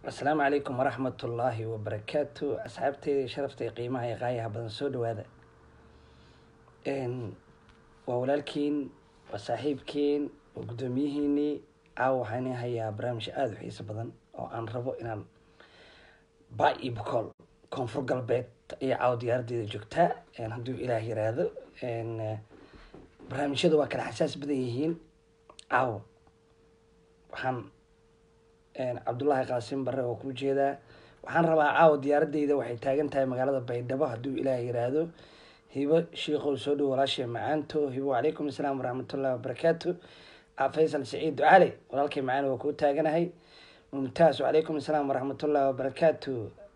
asalaamu calaykum waraxmat ullaahi wabarakaatu asxaabteyda sharafta iyo qiimaha iyo qaayaha badan soo dhawaada waa walaalkiin waa saaxiibkiin waa guddoomiyihiinii caawa waxaan idin hayaa barnaamij aada u xiiso badan oo aan rabo inaan ba iyo bukool koonfur galbeed iyo caawa diyaaraddeeda joogtaa hadduu ilaah yiraahdo barnaamijyada waa kala xasaas badan yihiin caawa waxaan cabdullaahi qaasim barre oo kuu jeedaa waxaan rabaa caawa diyaaradeyda waxay taagan tahay magaalada baydhabo hadduu ilaah yiraahdo hibo shiikow soo dhow walaashay macaanto hibo calaykum asalaam waraxmatullahi wabarakaatu faysal saciid ducale walaalkay macaan waa kuu taaganahay mumtaas wacalaykum asalaam waraxmatullahi wabarakaatu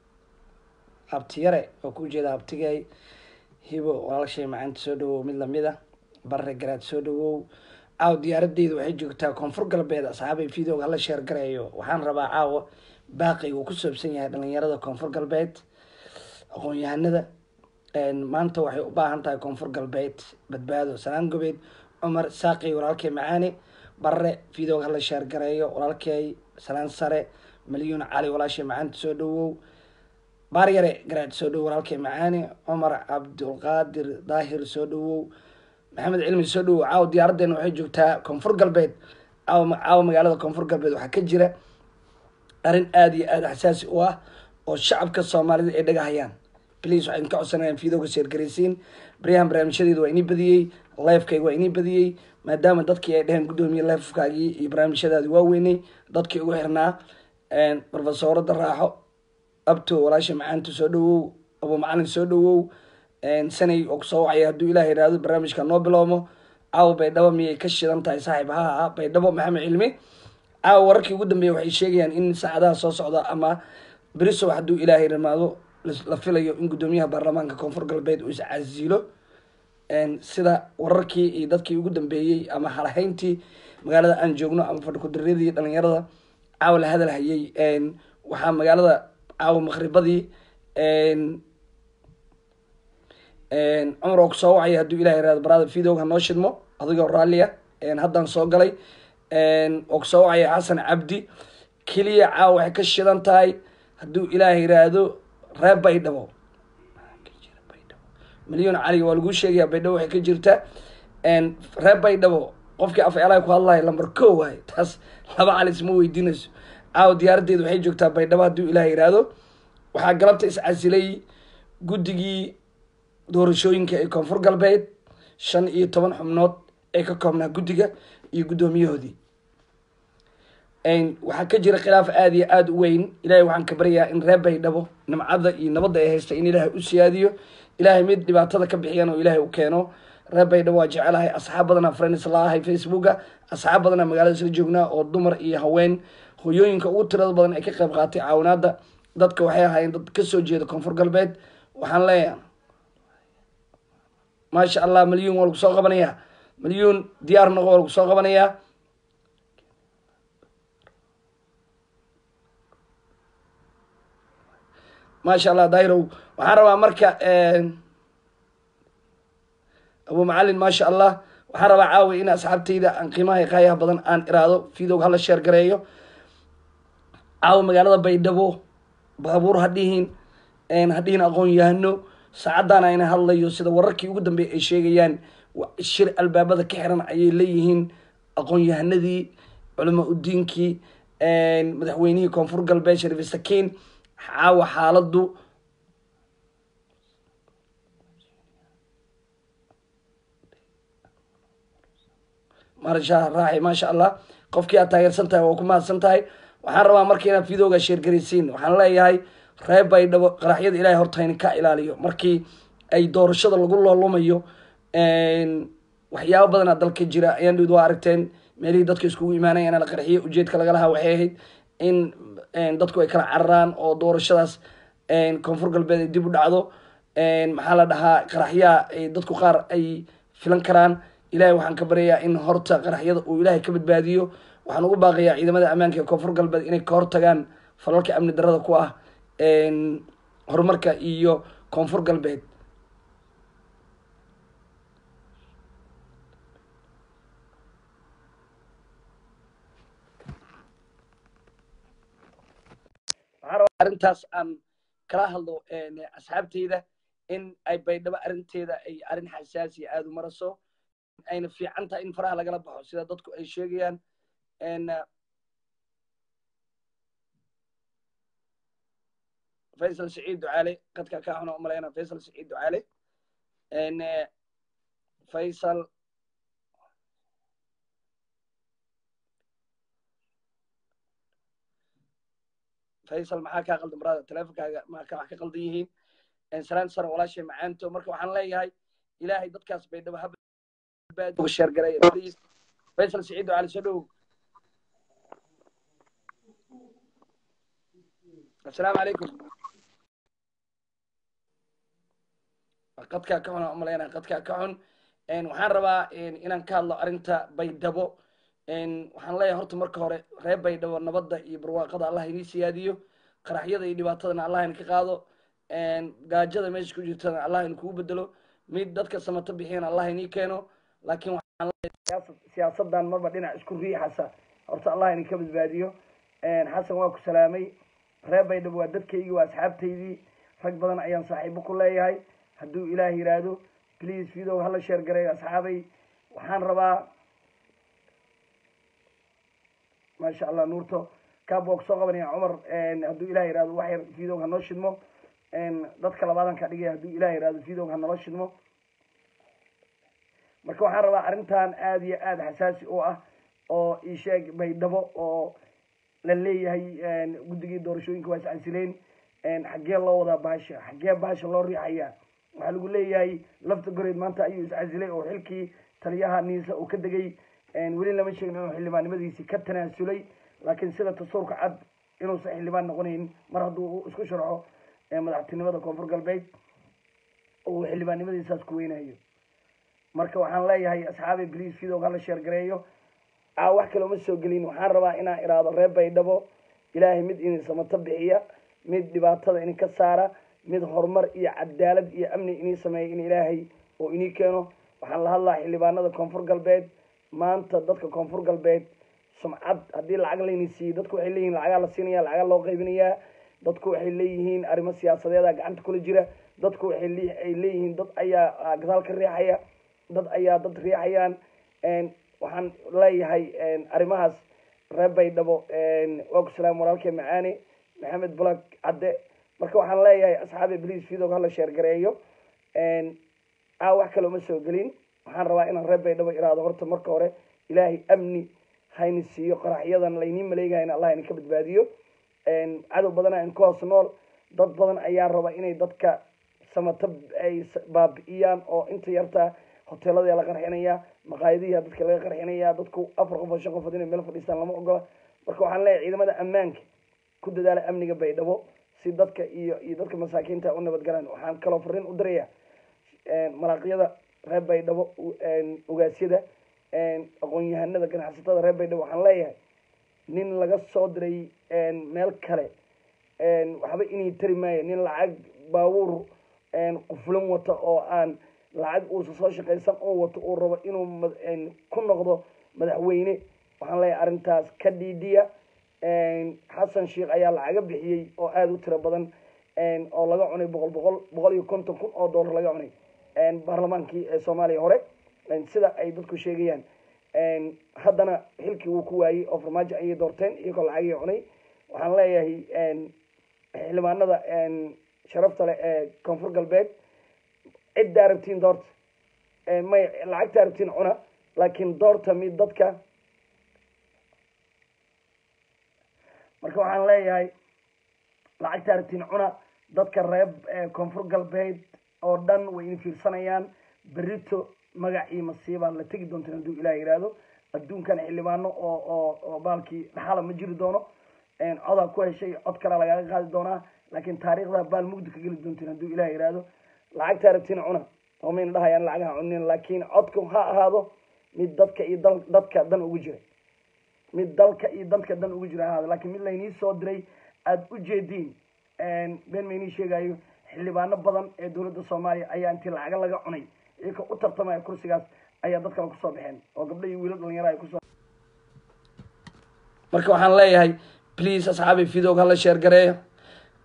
abtiyare oo kuu jeeda abtigay hibo walaashay macaanta soo dhawow mid lamida barre garaad soo dhawow caawa diyaaradeyda waxay joogtaa koonfur galbeed asxaabay videoga hala sheer garayo waxaan rabaa caawa baaqi uu ku saabsan yahay dhalinyarada koonfur galbeed aqoon-yahanada maanta waxay u baahan tahay koonfur galbeed badbaado salaan gobeed cumar saaqi walaalkay macaane barre videoga hala sheer gareeyo walaalkay salaan sare malyuun cali walaashay macaanta soo dhawow baaryare garaad soo dhawow walaalkay macaane cumar cabdulqaadir daahir soo dhawow maxamed cilmi soo dhawow caawa diyaaraddeena waxay joogtaa koonfur galbeed caawa caawa magaalada koonfur galbeed waxaa ka jira arrin aada iyo aada xasaasi u ah oo shacabka soomaalida ay dhagahayaan please waxaan ka codsanayaan videoga sheergaraysiin baryahan barnaamijyadeeda waa inii badiyey lifekayga waa inii badiyey maadaama dadkii ay dheheen guddoomiye lifekaagii iyo barnaamijyadaadi waa weynay dadkii ugu xirnaa profesorada raaxo abto walaasha macaanta soo dhawow abu macalin soo dhawow sanay oo kusoo wacaya hadduu ilaah yidhaahdo barnaamijka noo bilowmo caawa baydhabo miyay ka shidan tahay saaxiib ha ah baydhabo maxamed cilmi caawa wararkii ugu dambeeya waxay sheegayaan in saacadaha soo socda ama berisow hadduu ilaahay dhamaado la filayo in guddoomiyaha baarlamaanka koonfur galbeed uu iscasilo sida wararkii iyo dadkii ugu dambeeyey ama halahayntii magaalada aan joogno ama fadhikudaryadii dhalinyarada caawa la hadalhayay waxaa magaalada caawa maqribadii cumar oo kusoo wacaya hadduu ilah yirahdo barada videoga noo shidmo adigoo raalliya haddaan soo galay oo kusoo wacaya xasan cabdi keliya caawa waxay ka shidan tahay hadduu ilaah yiraahdo reer baydhabo milyon cali waa laguu sheegaya baydhabo waxay ka jirta reer baydhabo qofkii af eelaha ku hadlayo lamber ko waay taas laba cali isma weydiinayso caawa diyaaraddeeda waxay joogtaa baydhabo hadduu ilaah yiraahdo waxaa galabta iscasilay guddigii doorashooyinka ee koonfur galbeed shan iyo toban xubnood ee ka koobnaa guddiga iyo guddoomiyahoodii waxaa ka jira khilaaf aada iyo aada u weyn ilahay waxaan ka baryayaa in reer baydhabo nimcada iyo nabadda ay haysta in ilaahay u siyaadiyo ilaahay mid dhibaatada ka bixiyan oo ilaahay u keeno reer baydhabo waa jecelahay asxaab badanaa friends la ahay facebooka asxaab badanaa magaalada isla joognaa oo dumar iyo haween hoyooyinka ugu tirada badan ay ka qayb qaatay caawinaada dadka waxay ahaayeen dad kasoo jeeda koonfur galbeed waxaan leeyahay maasha allah malyuun waa lagu soo qabanayaa malyuun diyaar noqo waa lagu soo qabanayaa maasha allah dairow waxaan rabaa marka abu macalin maasha allah waxaan rabaa caawi in asxaabtayda aan qiimaha qaayaha badan aan iraado videoga hala sheer gareeyo caawa magaalada baydhabo baabuur hadhihin hadhihin aqoon yahano saacadaan ayna hadlayo sida wararkii ugu dambeeyay ay sheegayaan shir albaabada ka xiran ayay leeyihiin aqoon-yahanadii culama udiinkii madaxweynihii koonfur galbeed shariif sakiin caawa xaaladu marsha raaxi maasha allah qofkii aad taageersan tahay waa ku mahadsan tahay waxaan rabaa marka inaad videoga sheergaraysiin waxaan leeyahay reer baydhabo qaraxyada ilahay hortayna ka ilaaliyo markii ay doorashada lagu loolumayo waxyaabo badanaa dalka jira ayaan dhawd waa aragteen meelihii dadka iskugu imaanaya in la qarxiyo ujeedka laga lahaa waxay ahayd in dadku ay kala cararaan oo doorashadaas koonfur galbeed ay dib u dhacdo maxaa la dhahaa qaraxyaha dadku qaar ay filan karaan ilahay waxaan ka baryayaa in horta qaraxyada uu ilaahay ka badbaadiyo waxaan ugu baaqayaa ciidamada ammaanka ee koonfur galbeed inay ka hortagaan falalka amni darada ku ah horumarka iyo koonfur galbeed waxaan rabaa arrintaas aan kala hadlo asxaabteyda in ay baydhabo arrinteeda ay arrin xasaasi aada u maraso ayna fiican tahay in faraha lagala baxo sida dadku ay sheegayaan faysal saciid ducaale qadka ka xuna umalayna faysal saciid ducaale faysal faysal maxaa kaa qaldan brada teleefonkaaga maka wax ka qaldan yihiin salaan sare walaashay macaanto marka waxaan leeyahay ilaahay dadkaas baydhabo ha sheergaray faysal saciid ducaale soo dhow assalaamu calaykum qadkaa ka xun aan umalayna qadkaa ka xun waxaan rabaa inaan ka hadlo arrinta baydhabo waxaan leeyahay horta marka hore reer baydhabo nabadda iyo barwaaqada allah inii siyaadiyo qaraxyada iyo dhibaatadana allah in ka qaado gaajada meesha ku jirtana allah in kugu bedelo mid dadka samato bixiyana allah inii keeno laakiin waxaan leeyahay siyaasadan marba dhinac isku riixasa horta allah in ka badbaadiyo xasan waa ku salaamay reer baydhabo waa dadkaygii waa asxaabtaydii rag badan ayaan saaxiibo ku leeyahay hadduu ilaah yidhaahdo please video hala sheer gareeyo asxaabay waxaan rabaa maasha allah nuurto kaabok soo qabanaya cumar hadduu ilah yihahdo wax yar videog ha noo shidmo dadka labaadan ka dhigaya hadduu ilah yihahdo videog ha nolo shidmo marka waxaan rabaa arrintan aada iyo aada xasaasi u ah oo isheeg baydhabo oo la leeyahay guddigii doorashooyinka waa iscasileen xaggee loo wadaa baasha xaggee baasha loo riixaya waxaa lagu leeyahay lafta goreed maanta ayuu iscasilay oo xilkii taliyaha niisa uu ka degay weli lama sheegin inuu xildhibaannimadiisi ka tanaasulay laakiin sida tasuurka cad inuusan xildhibaan noqonayn mar hadduu isku sharxo madaxtinimada koonfur galbeed uu xildhibaannimadiisaas ku weynayo marka waxaan leeyahay asxaabi bliis videog hala sheer gareeyo aa wax kale uma soo gelin waxaan rabaa inaan iraado reer baydhabo ilaahay mid idin samato bixiya mid dhibaatada idinka saara mid horumar iyo cadaalad iyo amni inii sameeya in ilaahay oo inii keeno waxaan la hadlaa xildhibaanada koonfur galbeed maanta dadka koonfur galbeed sumcad haddii lacag layni siiyo dadku waxay leeyihin lacagaa la siinaya lacagaa loo qaybinayaa dadku waxay leeyihiin arrimo siyaasadeeda gacanta kula jira dadku waxay ay leeyihiin dad ayaa gadaal ka riixaya dad ayaa dad riixayaan waxaan leeyahay arrimahaas reer baydhabo waa ku salaam walaalkee macaane maxamed bulag cadde marka waxaan leeyahay asxaabi bliis videog hala sheer gareeyo aa wax kale uma soo gelin waxaan rabaa inaan reer baydhabo iraado horta marka hore ilaahay amni hayni siiyo qaraxyadan laynii maleegahayna allah idin ka badbaadiyo cadow badana in ku hoos nool dad badan ayaa raba inay dadka samato ay baabi'iyaan oo inta yarta hoteelada la qarxinaya maqaayadihi dadka laga qarxinaya dadku afar qof oo shan qofood inay meel fadhiistaan lama ogola marka waxaan leeyahay ciidamada ammaanka ku dadaala amniga baydhabo si dadka iyo iyo dadka masaakiinta u nabadgalaan waxaan kaloo fariin u diraya malaaqyada reer baydhabo ogaasyada aqoon-yahanada ganacsatada reer baydhabo waxaan leeyahay nin laga soo diray meel kale waxba inay tari maayo nin lacag baabuur qufulan wata oo aan lacag uusa soo shaqaysan oo wato uu rabo inuu ku noqdo madaxweyne waxaan leeyahay arrintaas ka dhiidhiya xasan sheikh ayaa lacaga bixiyey oo aada u tiro badan oo laga cunay boqol boqol boqol iyo konton kun oo dollar laga cunay baarlamaankii ee soomaaliya hore sida ay dadku sheegayaan haddana xilkii wuu ku waayey oo farmaajo ayay doorteen iyagoo lacagii cunay waxaan leeyahay xildhibaanada sharafta leh ee koonfur galbeed ciddaa rabtiin doorta may lacagtaa rabtiin cuna laakiin doorta mid dadka marka waxaan leeyahay lacagtaa rabtiin cuna dadka reeb koonfur galbeed oo dhan way in fiirsanayaan berito magac iyo masiibaa la tegi doontaan hadduu ilaah yidhaahdo adduunkan xildhibaano oo oo oo baalkii dhaxala ma jiri doono codaa ku heshay cod kalea lagaaga qaadi doonaa laakiin taariikhda baal mugdi ka geli doontiin hadduu ilaah yidhaahdo lacagtaa rabtiin cuna oo mayna dhahayaan lacagaha cunin laakiin codku ha ahaado mid dadka iyo dal dadka dan ugu jira mid dalka iyo dadka dan ugu jira ha ahaado laakiin mid laynii soo diray aada u jeediin been maynii sheegayo xildhibaano badan ee dowladda soomaaliya ayaa intii lacaga laga cunay iyaka u tartamaya kursigaas ayaa dad kale kusoo baxeen oo gabdho iyo wiilal dhalinyaro ay kusoo marka waxaan leeyahay please asxaabi videog hala sheer gareeyo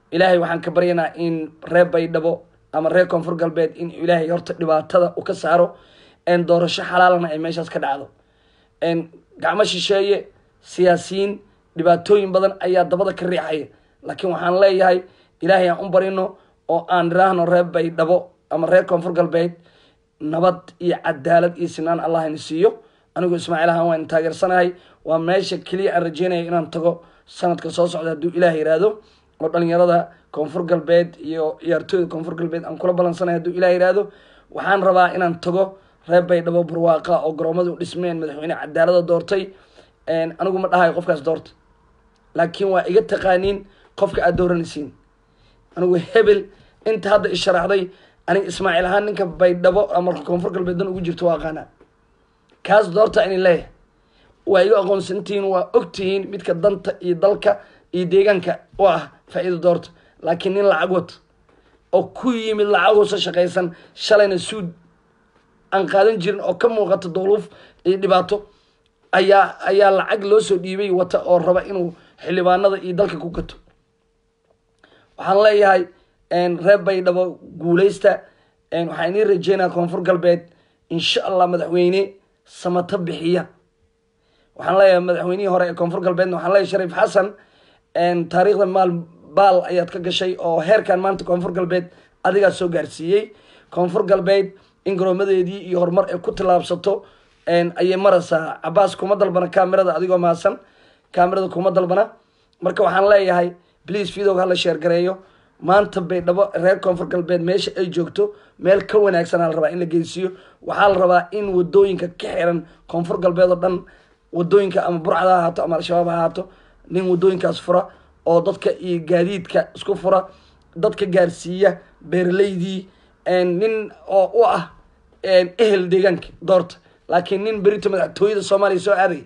ilaahay waxaan ka baryanaa in reer baydhabo ama reer koonfur galbeed in ilaahay horta dhibaatada u ka saaro doorasho xalaalana ay meeshaas ka dhacdo gacmo shisheeye siyaasiyiin dhibaatooyin badan ayaa dabada ka riixaya laakiin waxaan leeyahay ilaahay aan u barino oo aan iraahno reer baydhabo ama reer koonfur galbeed nabad iyo cadaalad iyo sinaan allah ina siiyo anigu ismaaciil ahaan waan taageersanahay waa meesha keliya aan rajeynaya inaan tago sanadka soo socda hadduu ilaah yiraahdo oo dhalinyarada koonfur galbeed iyo ciyaartooyda koonfur galbeed aan kula balansanay hadduu ilah yiraahdo waxaan rabaa inaan tago reer baydhabo barwaaqa oo garoomada u dhismeen madaxweyne cadaalada doortay anigu ma dhahayo qofkaas doorta laakiin waa iga taqaaniin qofka aad dooranaysiin anigu hebel inta hadda isharaxday aniga ismaaciil ahaan ninka baydhabo ama koonfur galbeed dan ugu jirto waa aqaanaa kaas doorta inin leeyahay waa iga aqoonsantihiin waa ogtihiin midka danta iyo dalka iyo deegaanka u ah faa-iida doorta laakiin nin lacag wata oo ku yimid lacaguusa shaqaysan shalayna suud aan qaadan jirin oo ka muuqata dowluuf iyo dhibaato ayaa ayaa lacag loo soo dhiibay wata oo raba inuu xildhibaanada iyo dalka ku gato waxaan leeyahay reer baydhabo guuleysta waxaan inii rajeynaya koonfur galbeed insha allah madaxweyne samato bixiya waxaan leeyahay madaxweynihii hore ee koonfur galbeedna waxaan leeyahay shariif xasan taariikhda maal baal ayaad ka gashay oo heerkan maanta koonfur galbeed adigaa soo gaarsiiyey koonfur galbeed in garoomadeedii iyo horumar ay ku tallaabsato ayay maraysaa cabaas kuma dalbana kamerada adigoo mahadsan kamerada kuma dalbana marka waxaan leeyahay please videoga hala sheergareeyo maanta baydhabo reer koonfur galbeed meesha ay joogto meel ka wanaagsanaa la rabaa in la geysiiyo waxaa la rabaa in wadooyinka ka xiran koonfur galbeed oo dhan wadooyinka ama burcada ha ahaato ama al-shabaab ha ahaato nin wadooyinkaas fura oo dadka iyo gaadiidka isku fura dadka gaarsiiya beeraleydii nin oo u ah ehel deegaanka doorta laakiin nin berito madaxtooyada soomaaliya soo aadaya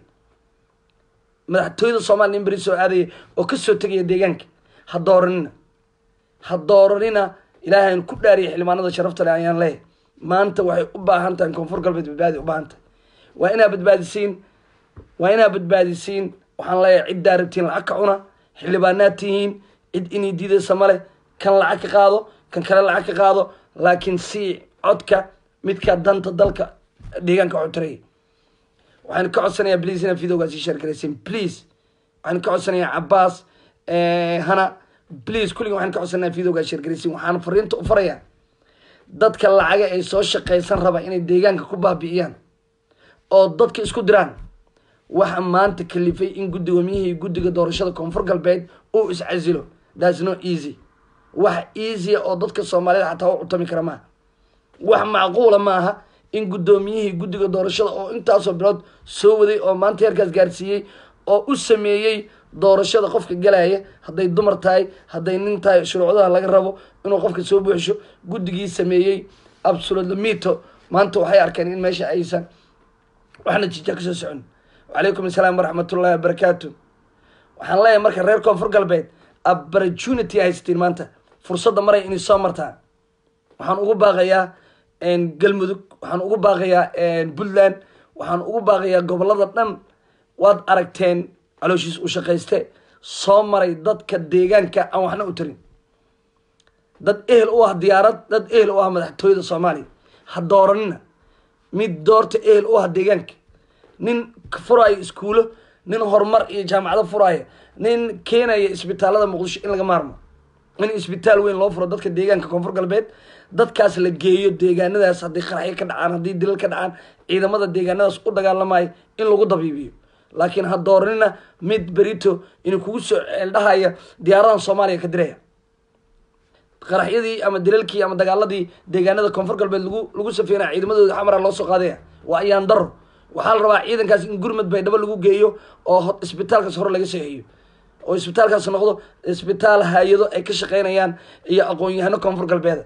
madaxtooyada soomaaliya nin berito soo aadaya oo kasoo tegaya deegaanka ha dooranina ha dooranina ilaahayn ku dhaariya xildhibaanada sharafta leh ayaan leeyahay maanta waxay u baahan tahay koonfur galbeed badbaadi u baahan tahay waa inaa badbaadisiin waa inaa badbaadisiin waxaan leeyahay ciddaa rabtiin lacag ka cuna xildhibaanaad tihiin cid inay diidaysa male kan lacag ka qaado kan kale lacag ka qaado laakiin si codka midka danta dalka deegaanka xutiraya waxaan ka codsanayaa please inaad videogaasi sheergaraysiin please waxaan ka codsanayaa cabaas hana please kulliga waxaan ka codsanayaa videogaas sheergaraysiin waxaan fariinta u farayaa dadka lacaga ay soo shaqaysan raba inay deegaanka ku baabi'iyaan oo dadka isku diraan waxa maanta kalifay in guddoomiyihii guddiga doorashada koonfur galbeed uu iscasilo thats no easy wax easya oo dadka soomaalida xataa u cutami kara maaha wax macquula maaha in guddoomiyihii guddiga doorashada oo intaasoo bilood soo waday oo maanta heerkaas gaarsiiyey oo u sameeyey doorashada qofka galaya hadday dumar tahay hadday nin tahay shuruucdaha laga rabo inuu qofka soo buuxisho guddigii sameeyey absolutely mito maanta waxay arkeen in meesha aysan waxna jija kasoo socon wacalaykum assalaam waraxmatullahi wabarakaatu waxaan leeyahay marka reer koonfur galbeed opportunity haystiin maanta fursadda maray inay soo martaan waxaan ugu baaqayaa galmudug waxaan ugu baaqayaa puntland waxaan ugu baaqayaa gobolada dhan waad aragteen calooshiis u shaqayste soo maray dadka deegaanka aan waxna u tarin dad ehel u ah diyaarad dad ehel u ah madaxtooyada soomaaliya ha dooranina mid doorta ehel u ah deegaanka nin furaayo iskuulo nin horumar iyo jaamacado furaayo nin keenaya isbitaalada muqdisho in laga maarmo in isbitaal weyn loo furo dadka deegaanka koonfur galbeed dadkaas la geeyo deegaanadaas haddii qaraxyo ka dhacaan haddii dilal ka dhacaan ciidamada deegaanadaas u dagaalamayo in lagu dabiibiyo laakiin ha dooranina mid berito inuu kugu soo ceeldhahaya diyaaradan soomaaliya ka diraya qaraxyadii ama dilalkii ama dagaaladii deegaanada koonfur galbeed lagu lagu safeynaya ciidamadooda xamara loo soo qaadaya waa ayaan daro waxaa la rabaa ciidankaas in gurmad baydhabo lagu geeyo oo isbitaalkaas hore laga seexiyo oo isbitaalkaas noqdo isbitaal hay-ado ay ka shaqeynayaan iyo aqoon-yahano koonfur galbeeda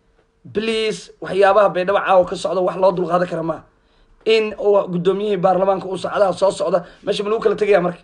please waxyaabaha baydhabo caawa ka socda wax loo dulqaadan kara maaha in uu guddoomiyihii baarlamaanka uu saacadaha soo socda meesha ma lagu kala tegaya marka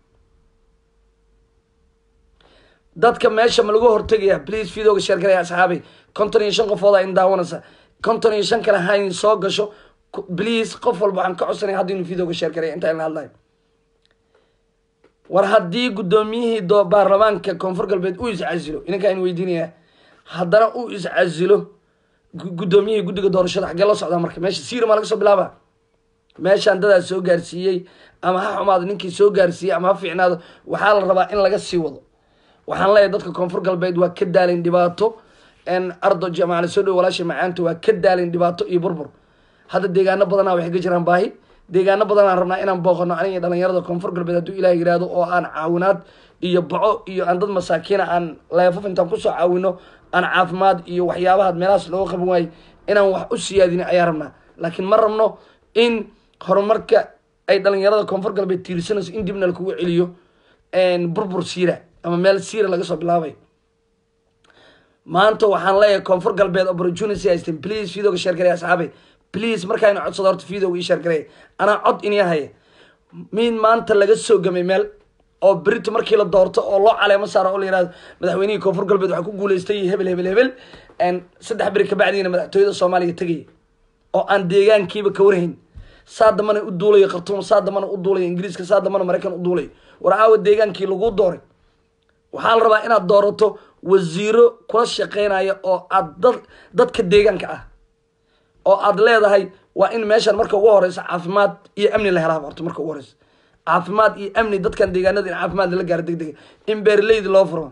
dadka meesha ma lagu hortegaya please videoga sheergaraya asxaabay konton iyo shan qofooda in daawanaysa konton iyo shan kale hayn soo gasho please qof walba waxaan ka codsanaya hadda inuu videoga sheergaraya inta in la hadlayo war haddii guddoomiyihii do baarlamaanka koonfur galbeed uu iscasilo ininkaa in weydiinaya haddana uu iscasilo guddoomiyihii guddiga doorashada xaggee loo socdaa marka meesha siira maa laga soo bilaaba meeshaan dadaa soo gaarsiiyey ama ha xumaado ninkii soo gaarsiiyey ama ha fiicnaado waxaa la rabaa in laga sii wado waxaan leeyahay dadka koonfur galbeed waa ka daalayn dhibaato ardo jamacale soo dhow walaasha macaanta waa ka daalayn dhibaato iyo burbur hadda deegaano badanaa waxay ka jiraan baahi deegaano badanaan rabnaa inaan booqano aniga dhalinyarada koonfur galbeed hadduu ilaah yihahdo oo aan caawinaad iyo baco iyo aan dad masaakiina aan leefaf intaan kusoo caawino aan caafimaad iyo waxyaabaha meelahaas looga qaban waayo inaan wax u siyaadin ayaa rabnaa laakiin ma rabno in horumarka ay dhalinyarada koonfur galbeed tiirsanayso in dibna lakugu celiyo burbur siira ama meel siira laga soo bilaabay maanta waxaan leeyahay koonfur galbeed opportunity haysteen please videoga share gareey asxaabay please markaayna codsado horta videoga ii share gareey anaa cod inii haya min maanta laga soo gamay meel oo berito markii la doorto oo loo caleemo saaro oo la yihahdo madaxweynihii koonfur galbeed waxaa ku guuleystay hebel hebel hebel saddex beri kabacdiina madaxtooyada soomaaliya tegaya oo aan deegaankiiba ka warhayn saa dambana u duulayo khartuum saa dambana u duulayo ingiriiska saa dambana maraykan u duulayo war aawa deegaankii laguu dooray waxaa la rabaa inaad doorato wasiiro kula shaqeynaya oo aad dad dadka deegaanka ah oo aad leedahay waa in meeshan marka ugu horeysa caafimaad iyo amni la helaa horta marka ugu horeysa caafimaad iyo amni dadkan deegaanada in caafimaad lala gaaro deg dega in beeraleyda loo furo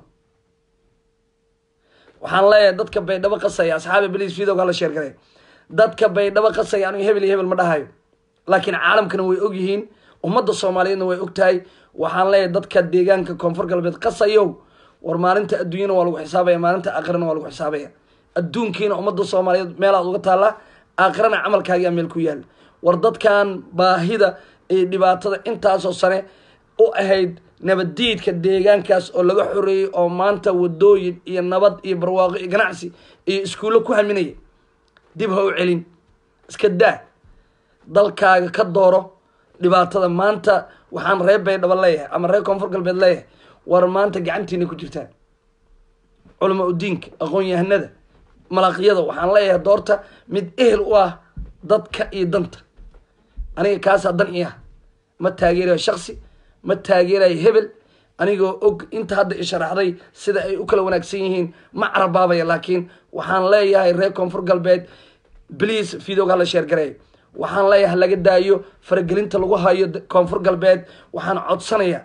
waxaan leeyahay dadka baydhabo qasaya asxaabi beliis videoga hala sheergaray dadka baydhabo qasaya anigu hebel iyo hebel ma dhahayo laakiin caalamkana way ogyihiin ummadda soomaaliyeedna way ogtahay waxaan leeyahay dadka deegaanka koonfur galbeed qasayow war maalinta adduunyana waa lagu xisaabaya maalinta aakhirana waa lagu xisaabaya adduunkiina ummadda soomaaliyeed meelaad uga taalla aakhirana camalkaagaa meel ku yaal war dadkan baahida iyo dhibaatada intaasoo sane u ahayd nabaddiidka deegaankaas oo laga xoreeyey oo maanta wadooyin iyo nabad iyo barwaaqo iyo ganacsi iyo iskuullo ku haminaya dib ha u celin iska daa dalkaaga ka dooro dhibaatada maanta waxaan reer baydhabo leeyahay ama reer koonfur galbeed leeyahay war maanta gacantiina ku jirtaan culama udiinka aqoon-yahanada malaaqyada waxaan leeyahay doorta mid ehel u ah dadka iyo danta aniga kaasaa dan i ah ma taageerayo shaksi ma taageerayo hebel anigoo og inta hadda i sharaxday sida ay u kala wanaagsan yihiin ma carabaabaya laakiin waxaan leeyahay reer koonfur galbeed bliis videoga hala sheergareey waxaan leeyahay laga daayo faragelinta lagu hayo koonfur galbeed waxaan codsanayaa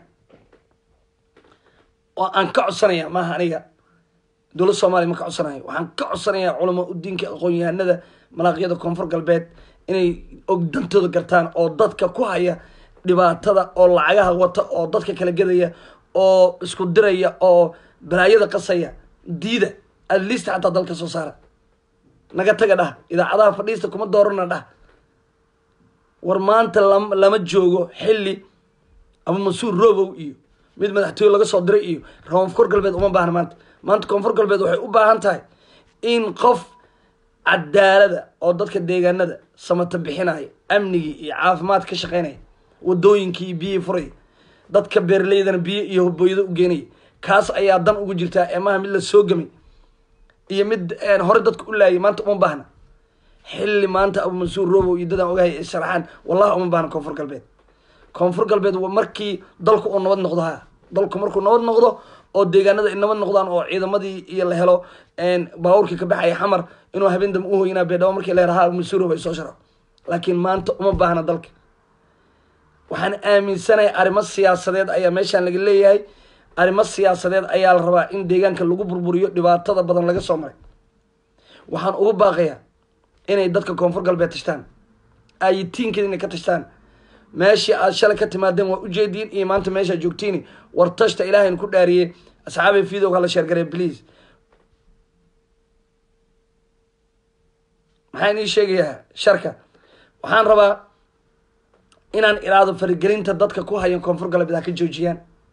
oo aan ka codsanaya maaha aniga dowlad soomaliya ma ka codsanayo waxaan ka codsanayaa culama udiinka aqoon-yahanada malaaqyada koonfur galbeed inay og dantooda gartaan oo dadka ku haya dhibaatada oo lacagaha wata oo dadka kala gedaya oo isku diraya oo balaayada qasaya diida adliista xataa dalka soo saara naga taga dhah idaacadaha fadhiista kuma doorana dhah war maanta lam lama joogo xilli ama mansuur robow iyo mid madaxtooye laga soo diray iyo koonfur galbeed uma baahna maanta maanta koonfur galbeed waxay u baahan tahay in qof cadaalada oo dadka deegaanada samata bixinaya amnigii iyo caafimaad ka shaqeynaya wadooyinkii iyo biyihii furaya dadka beeraleydana biyo iyo hobooyada u geenaya kaas ayaa dan ugu jirtaa eemaha mid la soo gamay iyo mid hore dadka u laayay maanta uma baahna xilli maanta abu mansuur robow iyo dadaan ogahay ay sharaxaan wallahi uma baahna koonfur galbeed koonfur galbeed markii dalku uu nabad noqdo ha dalku markuu nabad noqdo oo deegaanada ay nabad noqdaan oo ciidamadii iyo la helo baabuurkii ka baxaya xamar inuu habeen dambe uhoynaa beedhabo markii la helaha mansuur robow ay soo sharaxo laakiin maanta uma baahna dalka waxaan aaminsanahay arrimo siyaasadeed ayaa meeshaan laga leeyahay arrimo siyaasadeed ayaa la rabaa in deegaanka lagu burburiyo dhibaatada badan laga soo maray waxaan ugu baaqayaa inay dadka koonfur galbeed tashtaan ayitiinkeeda inay ka tashtaan meeshii aad shalay ka timaadeen waa ujeediin iyo maanta meeshaa joogtiin war tashta ilaahayn ku dhaariyey asxaabay videoga hala sheergaree please maxaan ii sheegayaa sharka waxaan rabaa inaan iraado faragelinta dadka ku hayan koonfur galbeed ha ka joojiyaan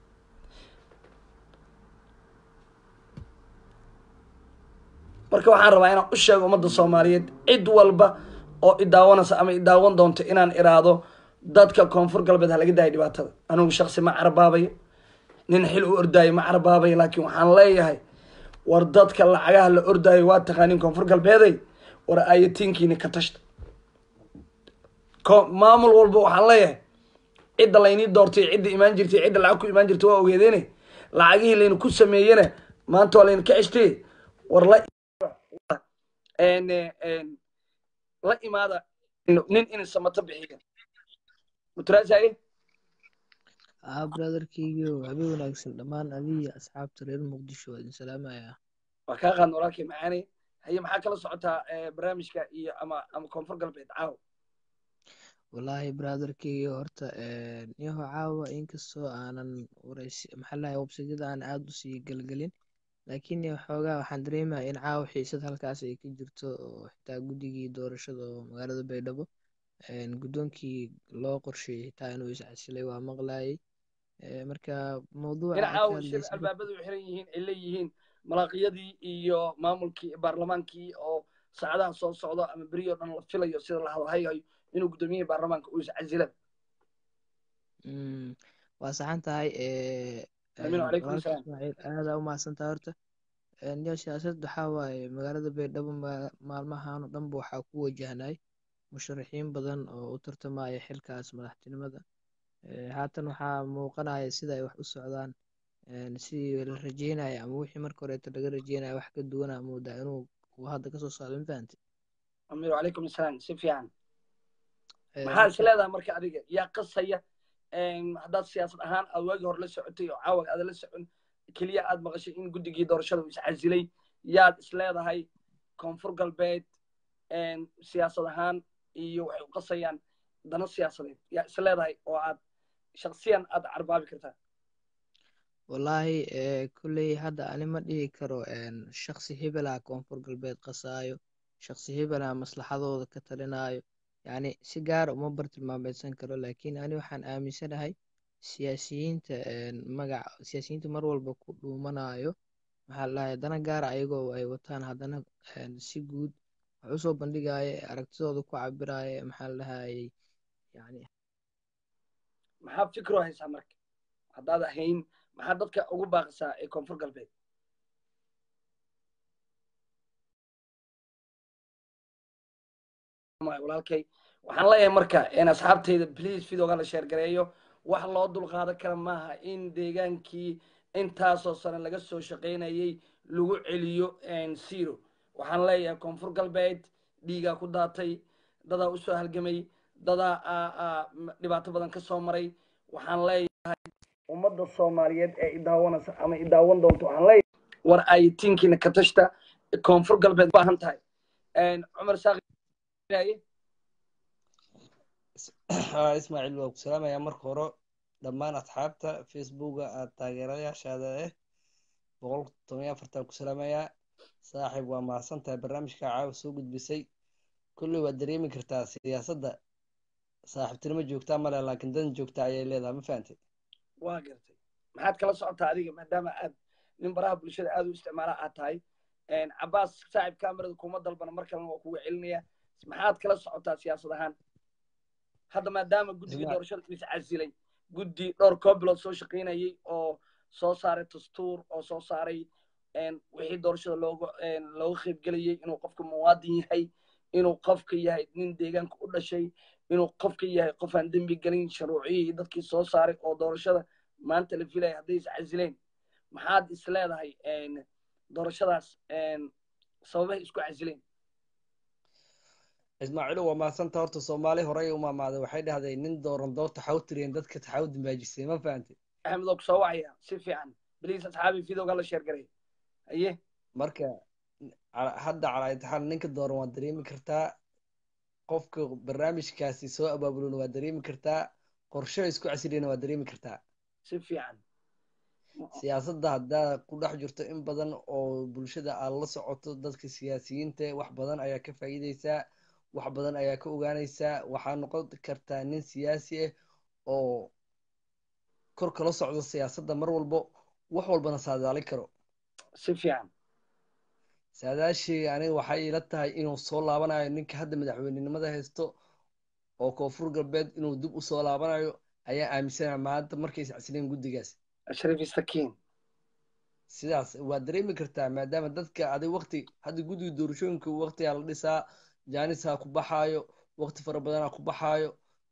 marka waxaan rabaa inaan u sheego ummadda soomaaliyeed cid walba oo idaawanaysa ama idaawan doonto inaan iraado dadka koonfur galbeed ha laga daayo dhibaatada anigu shaksi ma carabaabayo nin xil u ordaayo ma carabaabayo laakiin waxaan leeyahay war dadka lacagaha la ordaayo waa taqaanin koonfur galbeeday war ayatiinkiina ka tashta maamul walba waxaan leeyahay cidda laynii doortay cidda imaan jirtay cidda lacag ku imaan jirtay waa ogeedeene lacagihii layna ku sameeyena maanta waa layna ka ceshtay war la la imaada nin in samato bixiya mutraasaye aa brotherkeygiio habeen wanaagsan dhammaan adiga asxaabta reer muqdisho waa idin salaamayaa waa kaa qaadna walaalkay macaane haye maxaa kala socotaa barnaamijka iyo ama ama koonfur galbeed caawa wallaahi brotherkeygiio horta yaho caawa inkastoo aanan warays maxaa lahay websaydyada aan aada usii gelgelin laakiin xoogaa waxaan dareemaya in caawa xiisad halkaas ay ka jirto oo xitaa guddigii doorashada oo magaalada baydhabo guddoonkii loo qorsheeyey xitaa inuu iscasilay waa maqlayay marka mawduuca caawa shir albaabadu xiran yihiin ay leeyihiin malaaqiyadii iyo maamulkii baarlamaankii oo saacadaha soo socdo ama beri oo dhan la filayo sida la hadalhayayo inuu guddoomiyihii baarlamaanka uu iscasila waa saxan tahay alaykum salaam ismaaciil aada u mahadsantaha horta yo siyaasad waxaa waaye magaalada baydhabo maalmahan oo dhanba waxaa ku wajahnay musharaxiin badan oo u tartamaya xilkaas madaxtinimada haatan waxaa muuqanaya sida ay wax u socdaan sidii la rajeynaya ama wixii marka horeeto laga rajeynaya wax ka duwana moodaa inuu kuwa hadda kasoo socdo mafahante amiir calaykum asalaam si fiican maxaa is leedahay marka adiga yaa qasaya haddaad siyaasad ahaan aad waagii hore la socotay oo caawaga aada la socon keliya aad maqashay in guddigii doorashada uu iscasilay yaad is leedahay koonfur galbeed siyaasad ahaan iyo waxay u qasayaan dana siyaasadeed yaa is leedahay oo aad shaksiyan aad carbaabi kartaa wallaahi kolley hadda ani ma dhihi karo shaksi hebelaa koonfur galbeed qasaayo shaksi hebelaa maslaxadooda ka talinaayo yacni si gaara uma bartilmaameysan karo laakiin ani waxaan aaminsanahay siyaasiyiinta magac siyaasiyiinta mar walba ku dhuumanayo maxaa ladhahay dana gaara ayagoo ay wataan haddana si guud wax usoo bandhigaya aragtidooda ku cabiraya maxaa ladhahayey yani maxaa fikro haysaa marka haddaad ahayn maxaa dadka ugu baaqisaa ee koonfur galbeed walaalkay waxaan leeyahay marka asxaabtayda please videoga la sheergareeyo wax loo dulqaadan kara maaha in deegaankii intaasoo sane laga soo shaqaynayay lagu celiyo zero waxaan leeyahay koonfur galbeed dhiigaa ku daatay dadaa usoo halgamay dadaa dhibaato badan ka soo maray waxaan leeyahay ummadda soomaaliyeed ee idaawanaysa ama idaawan doonto waxaan leeyahay war ay tinkiina ka tashta koonfur galbeed baahan tahay cumar saaqi ismaaciil waa ku salaamayaa marka hore dhammaan asxaabta facebooka aad taageerayaashaada eh boqol toban iyo afartan ku salaamayaa saaxiib waa mahadsan tahay barnaamijka caawa soo gudbisay kolley waad dareemi kartaa siyaasadda saaxiibtinimo joogtaa male laakiin dan joogta ayay leedahay ma fahantay waa gartay maxaad kala socotaa adiga maadaama aad nin baraha bulshada aad u isticmaala aad tahay cabaas saaxiib kamerada kuma dalbana mar kalena waa kuga celinaya maxaad kala socotaa siyaasad ahaan hadda maadaama guddigii doorashada is casilay guddi dhowr koo bilood soo shaqaynayay oo soo saaray dastuur oo soo saaray wixii doorashada looga looga qaybgelayay inuu qofka muwaadin yahay inuu qofka yahay nin deegaanka u dhashay inuu qofka yahay qof aan dembi gelin shuruuciyihii dadkii soo saaray oo doorashada maanta la filaya hadday is casileen maxaad is leedahay doorashadaas sababahay isku casileen ismaaciilo waa mahadsanta horta soomaali horey u maamaaday waxay dhahday nin dooran door taxaw tiriyeen dadka taxaw dambaajisay ma fahantay axmed oo kusoo wacaya si fiican bliis asxaabi videoga la sheergaray haye marka hadda calaa intixaan ninka dooran waad dareemi kartaa qofka barnaamijkaasi soo abaabulona waad dareemi kartaa qorsho isku casiriyana waad dareemi kartaa si fiican siyaasadda haddaa ku dhex jirto in badan oo bulshada aad la socoto dadka siyaasiyiinta wax badan ayaa ka faa'iideysaa wax badan ayaa ka ogaanaysaa waxaa noqon kartaa nin siyaasi ah oo kor kala socdo siyaasadda mar walbo wax walbana saadaalin karo si fiican saadaashii aniga waxay ila tahay inuu soo laabanayo ninka hadda madaxweynenimada haysto oo koonfur galbeed inuu dib usoo laabanayo ayaa aaminsanaya maanta markay iscasileen guddigaas ashraf istakiin sidaas waad dareemi kartaa maadaama dadka adig wakti hadda guddiga doorashooyinka waktigaa la dhisaa jaanisaa ku baxaayo wakti fara badanaa ku baxaayo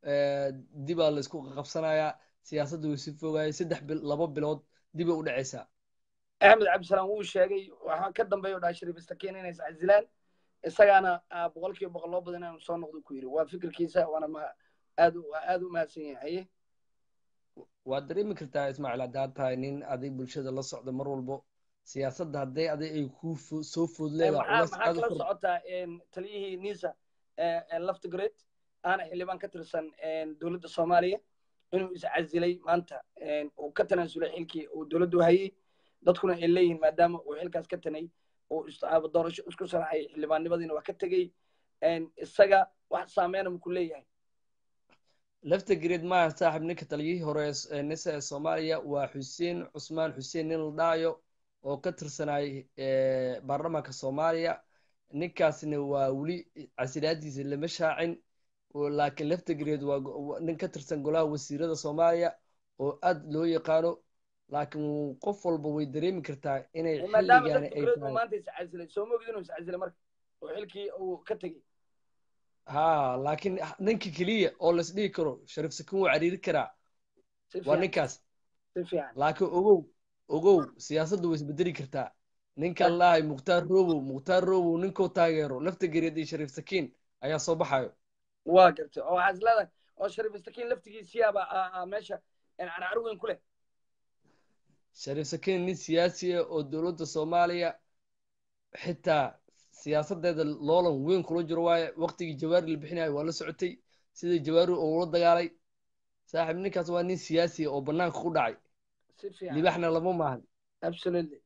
dibaa laysku qabsanayaa siyaasadda way si fogaayay saddex bil laba bilood dibay u dhacaysaa axmed cabdisalaam wuu sheegay waxaa ka dambeeya o dhaha shariif istakiin inay iscasilaan isagaana boqol kiiba boqol loo badan inuu soo noqdo ku yidhi waa fikirkiisa waana ma aad aad u mahadsan yahay haye waad dareemi kartaa ismaaciil haddaad tahay nin adig bulshada la socda mar walbo siyaasadda hadday aday ay ku soo food leedahay maxaa kala socotaa taliyihii nisa laftigred aana xildhibaan ka tirsan dowladda soomaaliya inuu iscasilay maanta uu ka tanaasulay xilkii uu dowladdu hayay dadkuna ay leeyihiin maadaama uu xilkaas ka tanay uu doorasho isku saraxay xildhibaannimadiina waa ka tegey isaga wax saameena muku leeyahay laftigred maaha saaxib ninka taliyihii hore nisa ee soomaaliya waa xuseen cusmaan xuseen nin la dhaayo oo ka tirsanay baarlamaanka soomaaliya ninkaasna waa weli casilaadiisa lama shaacin laakiin laftigred waa nin ka tirsan golaha wasiirada soomaaliya oo aad loo yaqaano laakiin qof walba way dareemi kartaa inay xilligaani ay tahay maanta iscasilay soo moogid inuu iscasilay marka oo xilkii uu ka tegey ha laakiin ninka keliya oo las dhigi karo shariif sakin wuu cariiri karaa waa ninkaas laakiin ogow ogow siyaasaddu way isbedeli kartaa ninkan lahay mukhtaar robow mukhtaar robow ninkuu taageero laftigereed iyo shariif sakiin ayaa soo baxayo waa gartay oo waxaad leedahay oo shariif sakiin laftigiisiyaaba meesha carcar weyn ku leh shariif sakiin nin siyaasi ah oo dowladda soomaaliya xitaa siyaasadeeda loolan weyn kula jiro waaye waqtigii jawaari la bixinayo waa la socotay sidii jawaari oo ula dagaalay saaxiib ninkaas waa nin siyaasi ah oo banaanka ku dhacay libaxna lama maahan absolutely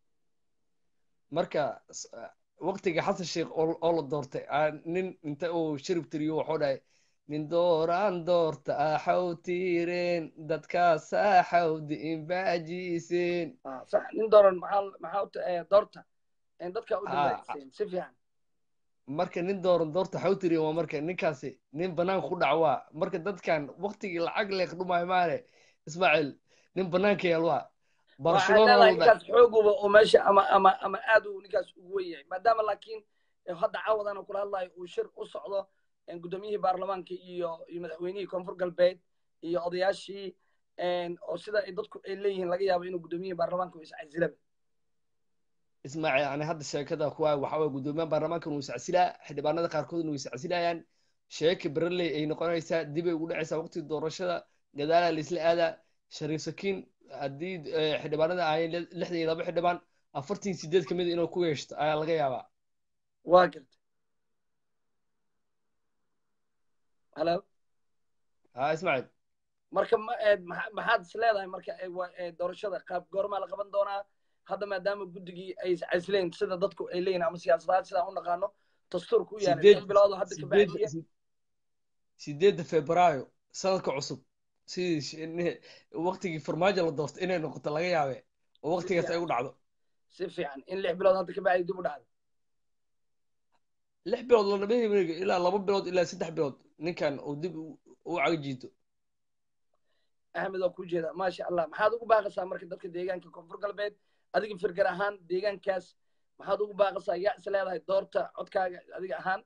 marka waqtiga xasan sheekh oo la doortay nin inta uu shirib tiriyo waxuu dhahay nin dooraan doorta axaw tiireen dadkaas axawdi inbaajiiseen sax nin dooran maxaa maxaa doorta dadka u dambaajiseen si fiican marka nin dooran doorta axaw tiireen waa marka ninkaasi nin banaanka ku dhac waa marka dadkan waqtigii lacag leeq dhumaayo maane ismaaciil nin banaanka yaal waa ninkaas xooguba oo meesha ama ama ama aad uu ninkaas ugu wen yahay maadaama laakiin hadda caawadana kula hadlayo uu shir u socdo guddoomiyihii baarlamaanka iyo iyo madaxweynihii koonfur galbeed iyo odayaashii oo sida ay dadku ay leeyihiin laga yaabo inuu guddoomiyihii baarlamaanka uu iscasilaba ismaaciil yani hadda sheekada kuwa waxa waye guddoomiyaha baarlamaankan uu iscasilaa xildhibaanada qaarkoodna uu iscasilayaan sheeka bereley ay noqonaysaa dibay ugu dhacaysaa waqtiga doorashada gadaalaa laisla aadaa shariif sakiin haddii xildhibaanada ahayn lixdan iyo laba xildhibaan afartan sideed ka mid inuu ku yeeshto ayaa laga yaabaa waa garta halo ha ismaaciil marka maxaad is leedahay marka doorashada qaab goormaa la qaban doonaa hadda maadaama guddigii ay iscasileen sida dadku ay leeyihin ama siyaasadaad sidaan u naqaano dastuurku u yaala lix bilood hadda ka bacdiya sideedda febraayo sanadka cusub sidii waqtigii farmaajo la doorto inay noqoto laga yaabe oo waqtigaas ay u dhacdo si fiican in lix bilood hadda ka bacdi dib u dhacdo lix bilood lanama heminiga ilaa laba bilood ilaa saddex bilood ninkan uu dib u cagajiito axmed waa ku jeeda maasha allah maxaad ugu baaqaysaa marka dadka deegaanka koonfur galbeed adiga firgar ahaan deegaankaas maxaad ugu baaqaysaa yaa is leedahay doorta codkaaga adiga ahaan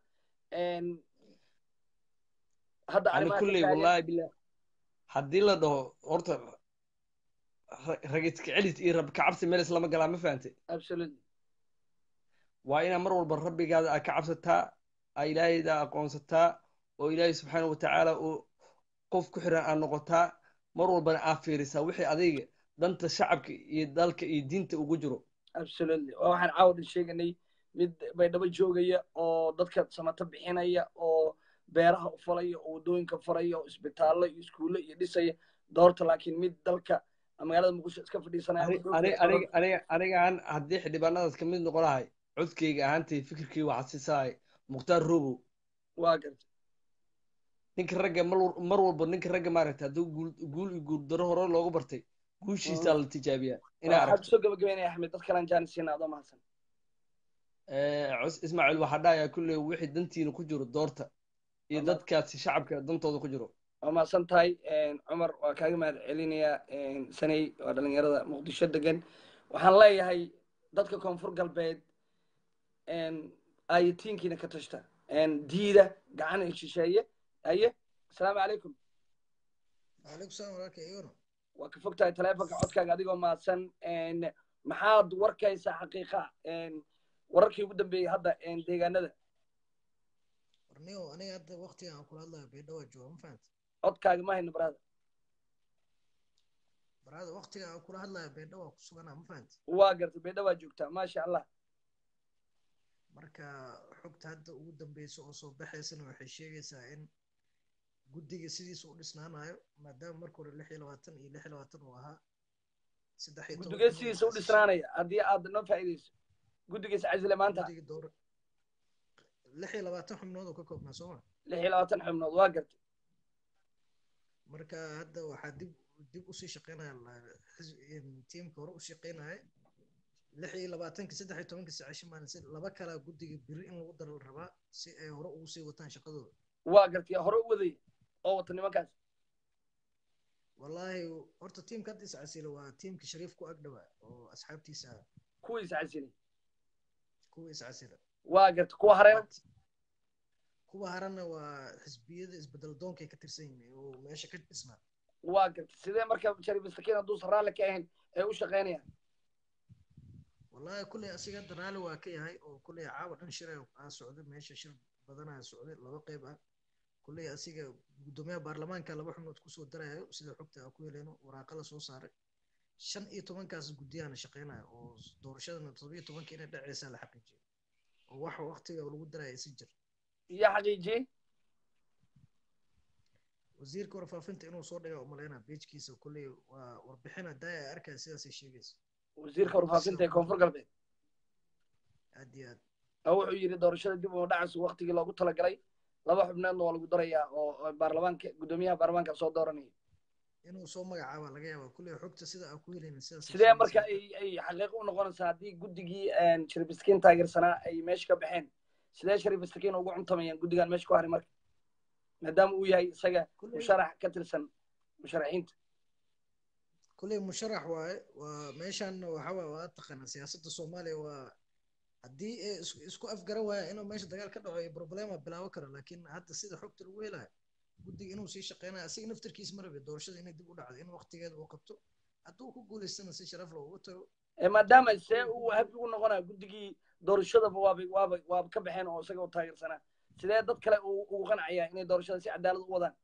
hadda ani kulley wallahi billah haddii la dhaho horta ragiska celis iyo rab kacabsi meel islama galaa ma fahante absolutely waa inaa mar walba rabbigaada aad ka cabsataa aa ilaahayda aqoonsataa oo ilaahay subxaana watacaala uu qof ku xiran aad noqotaa mar walbana aad fiirisaa wixii adiga danta shacabka iyo dalka iyo diinta ugu jiro absolutely waa waxaan caawadhan sheeganay mid baydhabo joogaya oo dadka samato bixinaya oo beeraha u falaya oo waddooyinka faraya oo isbitaallo iyo iskuulle iyo dhisaya doorta laakiin mid dalka magaalada muqdisho iska fadhiisanayanigaan haddii xildhibaanadaas ka mid noqon lahay codkayga ahaantay fikirkii waxaa siisahay mukhtaar robow waa garta ninka ragga mar walba ninka ragga maaragta hadduu guul iyo guuldaro hore loogu bartay guushiisaa la tijaabiyaa inaa aragto soo gabagabeynaya axmed dad kalaan jaanisiina adoo mahadsan ismaaciil waxaa dhahayaa kulley wixii dantiina ku jiro doorta iyo dadkaasi shacabka dantooda ku jiro waa mahadsan tahay cumar waa kaaga mahad celinayaa sanay waa dhalinyarada muqdisho degan waxaan leeyahay dadka koonfur galbeed ayatiinkiina ka tashta diida gacan shisheeye aye asalaamu calaykum calaykum salaam walaalka iyona waa ka fog tahay taleefonka codkaaga adigoo mahadsan maxaad warkaysaa xaqiiqa wararkii ugu dambeeyey hadda deegaanada warniyo aniga hadda waqtigan aan kula hadlayo baydhawaa jooga ma fahanta codkaaga ma hayno baraada baraada waqtiga aan kula hadlayo baydhawaa ku suganaa ma fahanta waa gartay baydhawaa joogtaa maasha allah marka xogta hadda ugu dambeysa oo soo baxaysana waxay sheegaysaa in guddiga sidiisa u dhisnaanayo maadaama marka hore lix iyo labaatan iyo lix iyo labaatan uu ahaa saddex iyo guddiga sidiisa u dhisnaanaya haddii aad noo faa'iidayso guddigiisa casile maanta guddiga door lix iyo labaatan xubnood oo ka koobnaa sooma lix iyo labaatan xubnood waa gartay marka hadda waxaa dib dib usii shaqeynaya tiimka hore u shaqeynaya lix iyo labaatanki saddex iyo tobanki saacisho maalin si laba kalaa guddiga biri in lagu daro la rabaa si ay hore ugu sii wataan shaqadooda waa gartay hore u wadaya oo wata nimankaas wallaahi horta tiimka hadda is casila waa tiimka shariif ku agdhawaa oo asxaabtiisa ah kuwiisa casilay kuwa is casila waa gartay kuwa hareena kuwa harana waa xisbiyada isbedel doonkay ka tirsan yihiin oo meesha ka dhisnaa waa gartay sidee marka shariif masakiin hadduusan raalli ka ahayn ay u shaqeynayaan wallaahi kulley asiga hadda raalli waa ka yahay oo kulley caawa dhan shir aa socday meesha shir badanaa socday laba qayb ah kulley asiga guddoomiyaha baarlamaanka laba xubnood kusoo darayo sida xogta aan ku heleyno waraaqa la soo saaray shan iyo tobankaas guddiyaana shaqeynaya oo doorashadana todoba iyo tobanka inay dhacaysaa la xaqiijiyay oo waxa waqtiga lagu daraya si jir iyo xaqiijiyey wasiirka warfaafinta inuu soo dhiga umaleynaa beejkiisa kulley waa warbixina daaya ay arkaya sidaasay sheegaysa wasiirka warfaafinta ee koonfur galbeed aad iyo aad oo wuxuu yidhi doorashada dib uma dhacayso waqtigii loogu talagalay laba xubneedna waa lagu darayaa oo baarlamaanka guddoomiyaha baarlamaanka soo dooranaya inuu soo magacaaba laga yaaba kulley xogta sida aan ku helaynin sidaas sidee marka ay ay xaqiiqo u noqonaysaa haddii guddigii shariif maskiin taageersanaa ay meesha ka baxeen sidee shariif maskiin ugu cuntamayaan guddigan meesha ku haray marka maadaama uu yahay isaga musharax ka tirsan musharaxiinta kulley musharax waaye waa meeshan waxaa waa taqaana siyaasadda soomaaliya waa haddii ay isku afgaran waaya inuu meesha dagaal ka dhaco problema bilaabo karo laakiin hadda sida xogta lagu helayo guddiga inuu sii shaqeynayo asiga naftarkiis ma rabe doorashada inay dib u dhacdo in waqtigeeda uu qabto hadduu ku guulaystana si sharaf loogu tago maadaama see uu habi ugu noqonayo guddigii doorashadaba waaba waaba waaba ka baxeen oo isaga u taageersanaa sidee dad kale ugu qancayaa inay doorashada si cadaalad u wadaan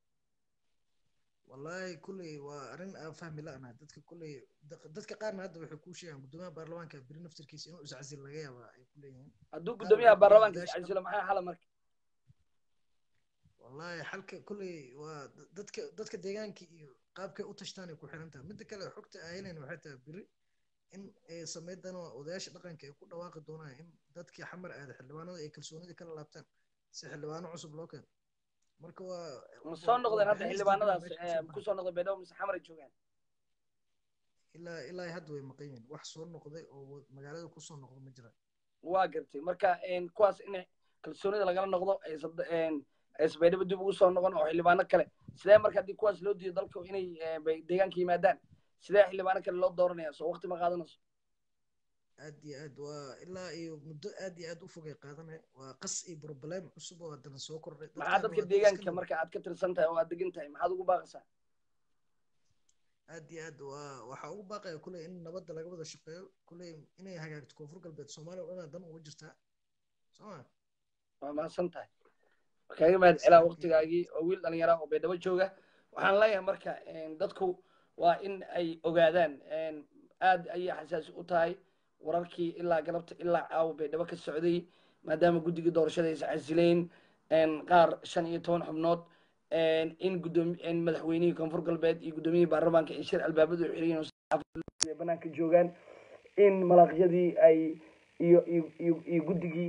wallahi kulley waa arrin aan fahmi la'nahay dadka kulley dadka qaarna hadda waxay kuu sheegaan guddoomiyaha baarlamaanka beri naftarkiisa inuu iscasil laga yaabaa ay ku leeyihiin hadduu guddoomiyaha baarlamaanka iscasilo maxaa xala marka wallahi xalka kulley waa dadka dadka deegaanka iyo qaabkay u tashtaan ay ku xiran tahay midda kale xogta aan helayna waxay tahay beri in ay sameydaan odayaasha dhaqanka ay ku dhawaaqi doonaan in dadkii xamar aada xildhibaanada ay kalsoonida kala laabtaan si xildhibaano cusub loo keeno marka waa ma soo noqdeen hadda xildhibaanadaas kusoo noqday baydhabo mise xamar ay joogaan ilaa ilaa hadda way maqan yihiin wax soo noqday oo magaalada kusoo noqdo ma jiraan waa gartay marka kuwaas in kalsoonida lagala noqdo aysa baydhabo dib ugu soo noqon oo xildhibaano kale sidee marka haddii kuwaas loo diido dalka inay deegaanka yimaadaan sidee xildhibaano kale loo dooranaya soo waqti ma qaadanayso aad iyo aad waa ilaa iyo muddo aad iyo aad u fogay qaadanaya waa qas iyo problem cusub oo haddana soo kordhay maxaa dadka deegaanka marka aad ka tirsan tahay oo aad degan tahay maxaad ugu baaqaysaa aad iyo aad waa waxaa ugu baaqaya kulley in nabadda laga wada shaqeeyo kulley inay hagaagto koonfur galbeed soomaaliya oo dhan dan uga jirtaa sooma waa mahadsan tahay kaaga mahad celaa waqtigaagii oo wiil dhalinyara oo baydhabo jooga waxaan leeyahay marka dadku waa in ay ogaadaan aad ayay xasaasi u tahay wararkii ilaa galabta ilaa caawa baydhabo ka socday maadaama guddigii doorashada ay iscasileen qaar shan iyo toban xubnood in gudoomi madaxweynihii koonfur galbeed iyo guddoomiyihii baarlamaanka ay shir albaabadu xiriyin oo banaanka joogaan in malaqyadii ay iyo iyo iyo guddigii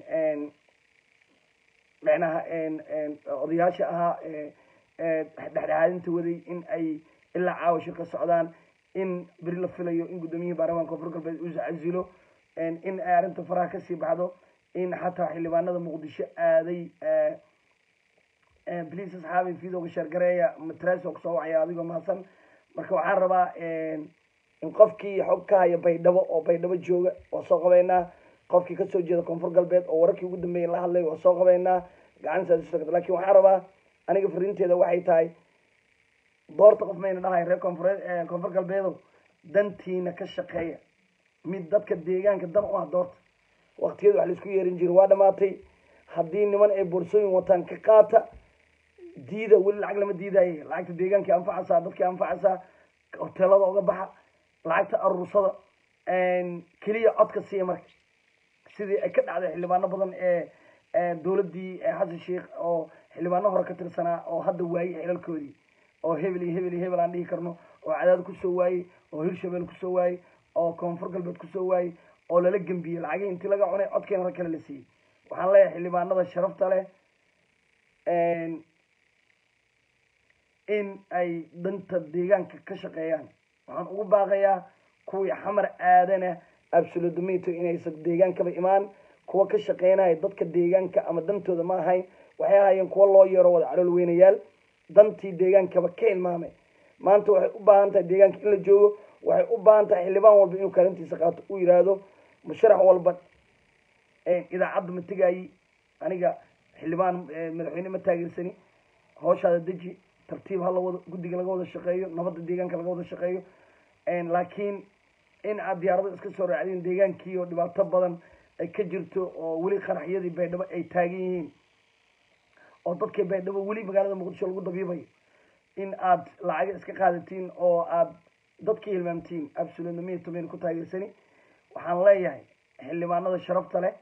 macnaha odayaasha ahaa dhexdhexaadinta waday in ay ilaa caawa shir ka socdaan in beri la filayo in guddoomiyihii baarlamaanka koonfur galbeed uu iscasilo in ay arrinta faraha kasii baxdo in xataa xildhibaanada muqdisho aaday bliis asxaabi videoga sheergareeya matreso kusoo wacaya adigoo mahadsan marka waxaan rabaa in qofkii xog ka haya baydhabo oo baydhabo jooga waa soo qabeynaa qofkii kasoo jeeda koonfur galbeed oo wararkii ugu dambeeyay la hadlay waa soo qabeynaa gacantaas lakin waxaan rabaa aniga fariinteeda waxay tahay doorta qof mayna dhahay reer koonfure koonfur galbeedow dantiina ka shaqeeya mid dadka deegaanka dan u ah doorta waqtiyada wax laisku yeerin jiro waa dhamaatay haddii niman ay boorsooyin wataan ka qaata diida weli lacag lama diidaaye lacagta deegaankii anfacaysaa dadkii anfacaysaa hoteelada uga baxa lacagta aruursada keliya codka siiya marka sidii ay ka dhacday xildhibaano badan ee dowladdii xasan sheikh oo xildhibaano hore ka tirsanaa oo hadda waayey xilalkoodii oo hebel iyo hebel iyo hebel aan dhihi karno oo cadaad kusoo waayey oo hirshabeel kusoo waayey oo koonfur galbeed kusoo waayey oo lala gembiyey lacagihii intii laga cunay codkeena rag kale la siiyey waxaan leeyahay xildhibaanada sharafta leh in ay danta deegaanka ka shaqeeyaan waxaan ugu baaqayaa kuwii xamar aadana absolutomito inaysan deegaankaba imaan kuwa ka shaqeynaya dadka deegaanka ama dantooda ma ahayn waxay ahaayeen kuwa loo yeero wada calool weynayaal dantii deegaankaba ka ilmaamay maanta waxay u baahan tahay deegaanka in la joogo waxay u baahan tahay xildhibaan walba inuu kaalintiisa qaato uu yidhaahdo musharax walba idaacadda ma tegaayi aniga xildhibaan madaxweyne ma taageersani hawshaada deji tartiib ha lawada guddiga laga wada shaqeeyo nabadda deegaanka laga wada shaqeeyo laakiin in aad diyaarado iska soo raacdeen deegaankii oo dhibaato badan ay ka jirto oo weli qaraxyadii baydhabo ay taagan yihiin oo dadkii baydhabo weli magaalada muqdisho lagu dabiibayo in aad lacaga iska qaadatiin oo aad dadkii hilmaamtiin absolutamente mayna ku taageersani waxaan leeyahay xildhibaanada sharafta leh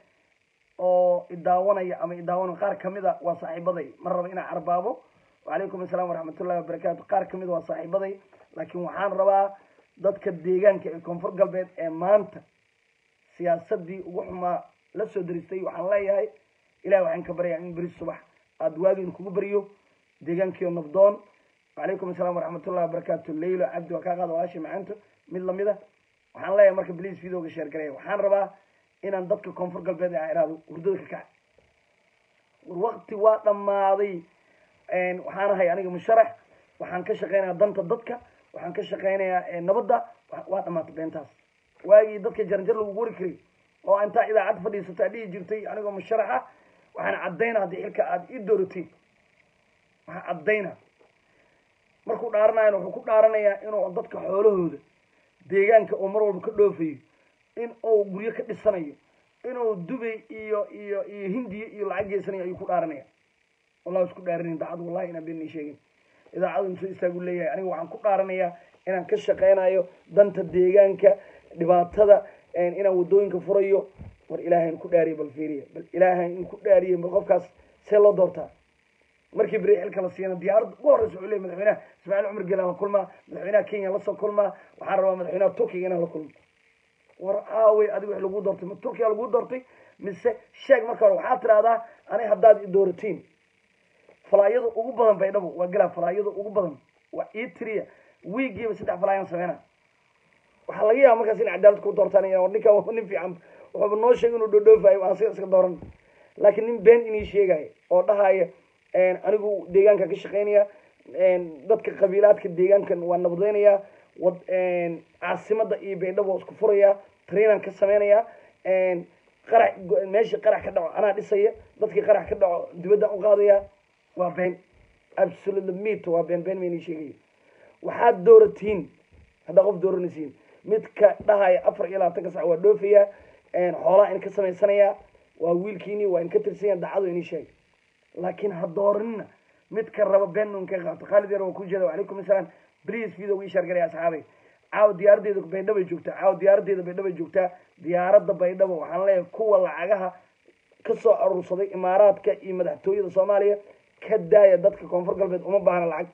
oo idaawanaya ama idaawanaya qaar kamid a waa saaxiibaday ma raba inaan carbaabo wacalaykum asalaam waraxmatullahi wabarakaatu qaar kamid waa saaxiibaday laakiin waxaan rabaa dadka deegaanka ee koonfur galbeed ee maanta siyaasadii ugu xumaa la soo daristay waxaan leeyahay ilahi waxaan ka baryaa in beri subax aada waagiin kugu beriyo deegaankiio nabdoon wacalaykum asalaam waraxmatullahi wabarakaatu leylo cabdi waa kaa qaada walaashay macaanto mid lamid a waxaan leeyahay marka bliis videoga sheer gareeya waxaan rabaa inaan dadka koonfur galbeed a ihahdo hurdada ka kaca waqti waa dhammaaday waxaan ahay aniga musharax waxaan ka shaqeynayaa danta dadka waxaan ka shaqeynayaa nabadda waa dhamaatay beentaas waagii dadka jaranjar lagu wari karay oo intaa idaacad fadhiisataa dhihi jirtay anigoo musharaxa waxaan caddaynaa haddii xilka aada ii dooratiin waxaan caddaynaa markuu dhaaranayana wuxuu ku dhaaranayaa inuu dadka xoolahooda deegaanka oo mar walba ka dhoofayo in uu guryo ka dhisanayo inuu dubay iyo iyo iyo hindiya iyo lacag geysanayo ayuu ku dhaaranaya wallah isku dhaarinin daacad wallahi inaan been sheegin idaacadu musoo istaagu leeyahay aniga waxaan ku dhaaranayaa inaan ka shaqeynayo danta deegaanka dhibaatada inaan wadooyinka furayo war ilaahayn ku dhaariye bal fiiriya bal ilaahayn in ku dhaariye bal qofkaas see loo doortaa markii beri xilka la siiyana diyaaradda ugu horreysa wuxuu leeyay madaxweynaha ismaaciil cumar geelaan la kulmaa madaxweynaha kenya lasoo kulmaa waxaan rabaa madaxweynaha turkiga inaan la kulmo war aawey adiga wax lagu doortay ma turkiya lagu doortay mise sheeg marka hore waxaad tidahdaa ani haddaad i dooratiin falaayada ugu badan baydhabo waa galaa falaayada ugu badan waa ii tiriya wiigiiba saddex falaayaan sameyna waxaa laga yaaba markaas in cadaalad ku doortaan ninkan waa nin fiican wuxuuba noo sheegay inuu dhoodhoofayo aan siga iska dooran laakiin nin been inii sheegaya oo dhahaya anigu deegaanka ka shaqeynaya dadka qabiilaadka deegaankan waa nabadeynaya wad caasimada iyo baydhabo waa isku furaya trainan ka sameynaya qarax meeshii qarax ka dhaco anaa dhisaya dadkii qarax ka dhaco dibadda u qaadaya waa been absolutely meat waa been been maynii sheegaya waxaad dooratiin haddaa qof dooranaysiin midka dhahaya afar iyo labaatanka sac waa dhoofaya xoolaha in ka samaysanaya waa wiilkiini waa in ka tirsanya dacado inii sheegay laakiin ha dooranina midka raba been un ka qaato khaalid yar waa ku jeeda wacalaykum asalaam please video ii sheer galay asxaabay caawa diyaaradeeda baydhabo joogtaa caawa diyaaradeeda baydhabo joogtaa diyaaradda baydhabo waxaan leeyahay kuwa lacagaha kasoo aruursaday imaaraadka iyo madaxtooyada soomaaliya ka daaya dadka koonfur galbeed uma baahna lacag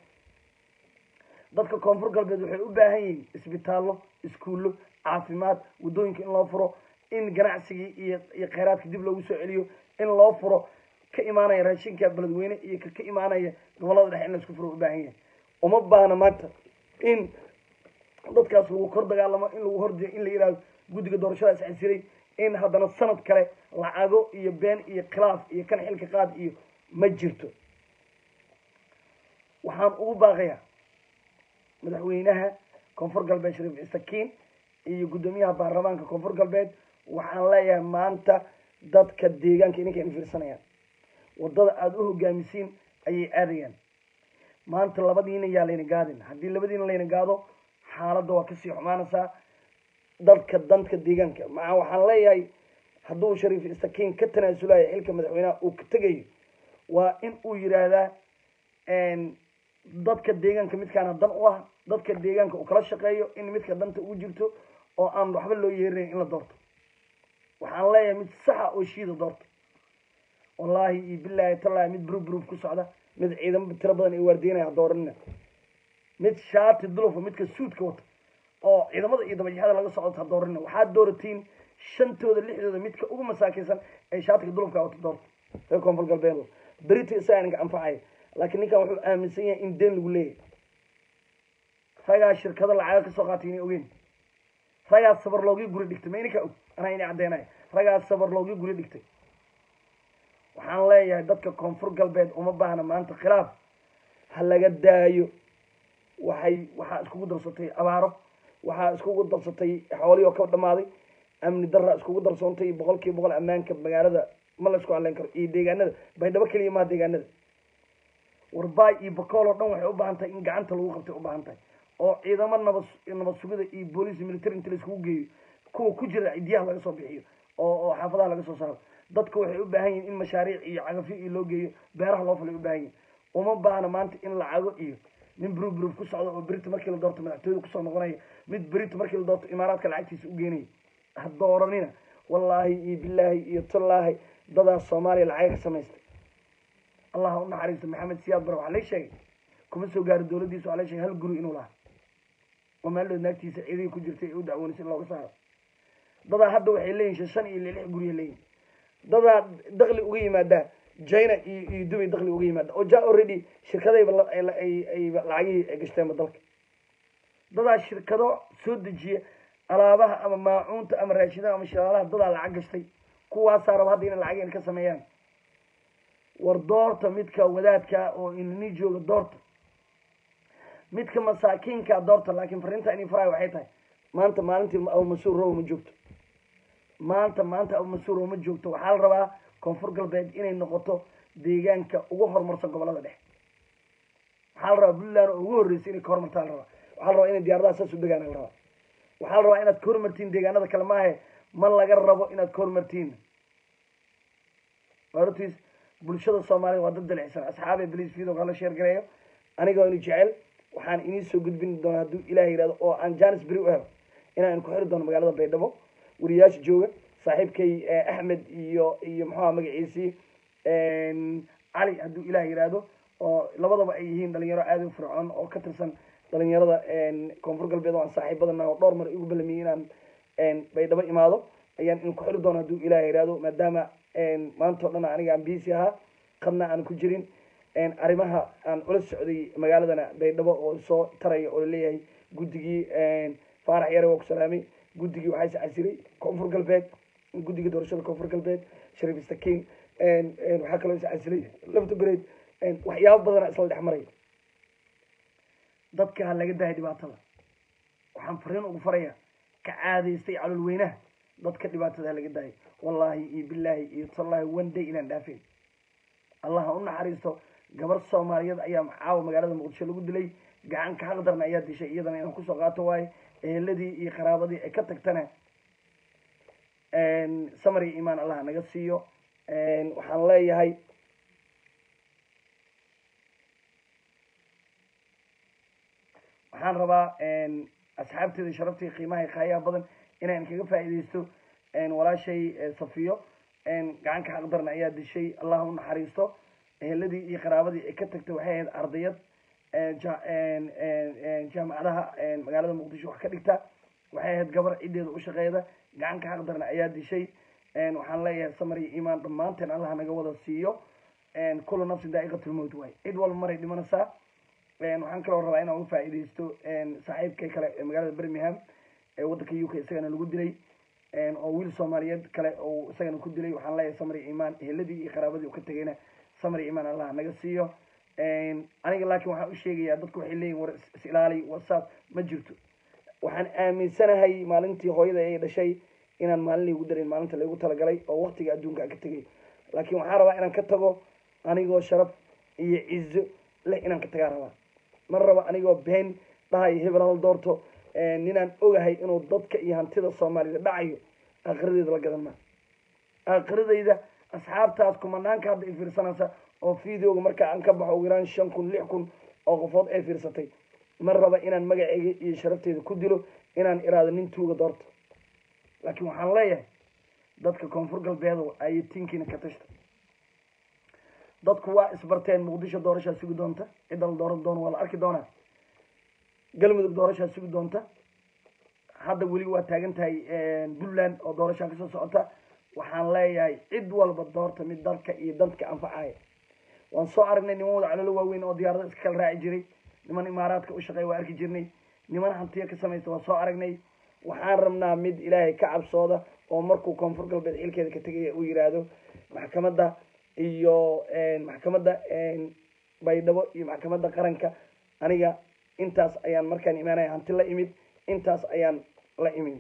dadka koonfur galbeed waxay u baahan yihiin isbitaallo iskuullo caafimaad waddooyinka in loo furo in ganacsigii iyo iyo kheyraadka dib loogu soo celiyo in loo furo ka imaanaya raashinka beledweyne iyo ka ka imaanaya gobolada dhexe in laisku furo u baahan yahay uma baahna maanta in dadkaas lagu kor dagaalamo in lagu hordiyo in la yihahdo guddiga doorashadaas casiray in haddana sanad kale lacago iyo been iyo khilaaf iyo kan xilka qaad iyo ma jirto waxaan ugu baaqayaa madaxweynaha koonfur galbeed shariif isakiin iyo guddoomiyaha baarlamaanka koonfur galbeed waxaan leeyahay maanta dadka deegaanka ininka in fiirsanayaan waddada aada u hogaamisiin ayay aadayaan maanta labadiina yaa layna gaadin haddii labadiina layna gaado xaaladda waa kasii xumaanaysaa dadka danka deegaanka maca waxaan leeyahay hadduu shariif istakiin ka tanaasulayo xilka madaxweynaha uu ka tegayo waa in uu yidhaahdaa dadka deegaanka midkaana dan u ah dadka deegaanka uu kala shaqeeyo in midka danta ugu jirto oo aan waxba loo yeerinayn in la doorto waxaan leeyahay mid saxa oo shiida doorto wallaahi iyo bilaahi tallaahi mid brub brub ku socda mid ciidamo tiro badan ay waardiinaya dooranina mid shaati dulufa midka suudka wata oo ciidamada iyo dabajaxada laga socdo ha dooranina waxaad dooratiin shantooda lixdooda midka ugu masaakaysan ee shaatiga dulufka wata doorta reer koonfur galbeed berita isagaa ninka anfacaya laakiin ninkan wuxuu aaminsan yahay in deen lagu leeyahay ragaa shirkado lacaga kasoo qaatay inay ogeyn ragaa sabar loogii guri dhigtay ma ininka og anaa inay caddeenaya ragaa sabar loogii guri dhigtay waxaan leeyahay dadka koonfur galbeed uma baahna maanta khilaaf ha laga daayo waxay waxaa iskugu darsatay abaaro waxaa iskugu darsatay xoolihii oo ka dhamaaday amni darra iskugu darsoontay boqol kiiba boqol ammaanka magaalada ma la isku hadleyn karo iyo deegaanada baydhabo keliya maha deegaanada warbaay iyo bakool oo dhan waxay u baahan tahay in gacanta lagu qabtay u baahan tahay oo ciidamo nabad nabad sugida iyo booliis military inta la iskugu geeyo kuwa ku jira cidiyaha laga soo bixiyo oo oo xaafadaha laga soo saaro dadka waxay u baahan yihin in mashaariic iyo cagafyo iyo loo geeyo beeraha loo falay u baahan yihin uma baahna maanta in lacago iyo nin brub brub ku socda oo berita markii la doorto madaxtooyada kusoo noqonaya mid berita markii la doorto imaaraadka lacagtiisa u geenaya ha dooranina wallaahi iyo bilaahi iyo tallaahi dadaas soomaaliya lacaga ka samaystay allah u naxariisto maxamed siyaad bare waxaa lay sheegay kuma soo gaaro dowladdiisa waxaa lay sheegay hal guri inuu lahaa oo maaldood naagtiisa ciidihii ku jirtay ee u dacwoonaysa in looga saaro dadaa hadda waxay leeyihin shan iyo lix gurya leeyihin dadaa dakli uga yimaadaa china iyo iyo dubay dakli uga yimaada oo ja already shirkadayba ayba lacagihii ay gashteenba dalka dadaa shirkado soo dejiya alaabaha ama maacuunta ama raashidaha ama shalaalaha dadaa lacag gashtay kuwaasaa raba hadda inay lacageen ka sameeyaan war doorta midka wadaadka oo inani jooga doorta midka masaakiinka doorta laakiin fariinta ini faraay waxay tahay maanta maalintii abu mas-uur row ma joogto maanta maanta abu mas-uur row ma joogto waxaa la rabaa koonfur galbeed inay noqoto deegaanka ugu horumarsan gobolada dhexe waxaa la rabaa puntland oo ugu horreysay inay ka horumartaa la rabaa waxaa la rabaa inay diyaaradaha saas u degaan la rabaa waxaa la rabaa inaad ka horumartiin deegaanada kale maahe ma laga rabo inaad ka horumartiin ortiis bulshada soomaalida waa dad dalicsan asxaabe bliis video hala sheer gareeyo anigoo ini jecel waxaan inii soo gudbin doonaa hadduu ilaah yidhahdo oo aan janis beri u helo inaan ku xiri doono magaalada baydhabo wariyaasha jooga saaxiibkay axmed iyo iyo muxuuha magaciisii cali hadduu ilaah yidhaahdo oo labadaba ay yihiin dhalinyaro aada u fircoon oo ka tirsan dhalinyarada koonfur galbeed oo aan saaxiibadana oo dhowr mar igu balamiyey inaan baydhabo imaado ayaan in ku xiri doono hadduu ilaah yidhaahdo maadaama maanta o dhan aniga aan biisi ahaa qadna aan ku jirin arrimaha aan ula socday magaaladana baydhabo oo soo taraya oo laleeyahay guddigii faarax yare waa ku salaamay guddigii waxaa is casiray koonfur galbeed guddiga doorashada koonfur galbeed shariif istakiin waxaa kaloo is casilay lafta bereed waxyaabo badana isla dhex maray dadka ha laga dahay dhibaatada waxaan fariin ugu faraya ka caadaystay calol weynaha dadka dhibaatada ha laga dahay wallaahi iyo bilaahi iyo tallaahi one day inaan dhaafeen allah ha u naxariisto gabar soomaaliyeed ayaa caawa magaalada muqdisho lagu dilay gacan ka xaqdarna ayaa dishay iyadana inaan kusoo qaato waaye eheladii iyo qaraabadii ay ka tagtana samar iyo imaan allah naga siiyo waxaan leeyahay waxaan rabaa asxaabteeda sharaftii qiimaha kaayaha badan inaan kaga faa'iidaysto walaashay safiyo gacan ka xaqdarna ayaa dishay allah u naxariisto eheladii iyo qaraabadii ay ka tagtay waxay ahayd ardayad jaamacadaha magaalada muqdisho wax ka dhigta waxay ahayd gabar ciddeeda u shaqeeda gacan ka xaqdarna ayaa dishay waxaan leeyahay samar iyo imaan dhammaanteen allah naga wada siiyo kullu nafsin daa'iqatulmowt waay cid walba maray dhimanaysaa waxaan kaloo rabaa inaan uga faa'iidaysto saaxiibkay kale ee magaalada birmingham ee waddanka u k isagana lagu dilay oo wiil soomaaliyeed kale oo isagana ku dilay waxaan leeyahay samar iyo imaan eheladii iyo qaraabadii uu ka tegayna samar iyo imaan allah naga siiyo aniga laakiin waxaan u sheegayaa dadku waxay leeyihin war is ilaali whatsapp ma jirto waxaan aaminsanahay maalintii hooyada ay dhashay inaan maalin laygu darin maalinta laygu talagalay oo waktiga adduunka aan ka tegay laakiin waxaan rabaa inaan ka tago anigoo sharaf iyo cizo leh inaan ka tagaa rabaa ma raba anigoo been dhahayo hebel hal doorto ninaan ogahay inuu dadka iyo hantida soomaalida dhacayo aakhiradeyda la gadan maa aakhiradeyda asxaabtaas kumanaanka hadda ay fiirsanaysa oo videoga marka aan ka baxo ugu yaraan shan kun lix kun oo qofood ay fiirsatay ma raba inaan magaceyga iyo sharafteyda ku dilo inaan iraado nin tuuga doorto laakiin waxaan leeyahay dadka koonfur galbeedo ayay tinkiina ka tashta dadku waa isbarteen muqdisho doorashaa sugi doonta cidda la dooran doono waa la arki doonaa galmudug doorashaa sugi doonta hadda weli waa taagan tahay puntland oo doorashaa kasoo socota waxaan leeyahay cid walba doorta mid dalka iyo dadka anfacaya waan soo aragnay niman wada calolo waaweyn oo diyaarada iska kala raaci jiray niman imaaraadka u shaqeeya waa arki jirnay niman hantiya ka samaysta waa soo aragnay waxaan rabnaa mid ilaahay ka cabsooda oo markuu koonfur galbeed xilkeeda ka tegaya uu yiraahdo maxkamadda iyo maxkamadda baydhabo iyo maxkamadda qaranka aniga intaas ayaan markaan imaanaya hanti la imid intaas ayaan la imid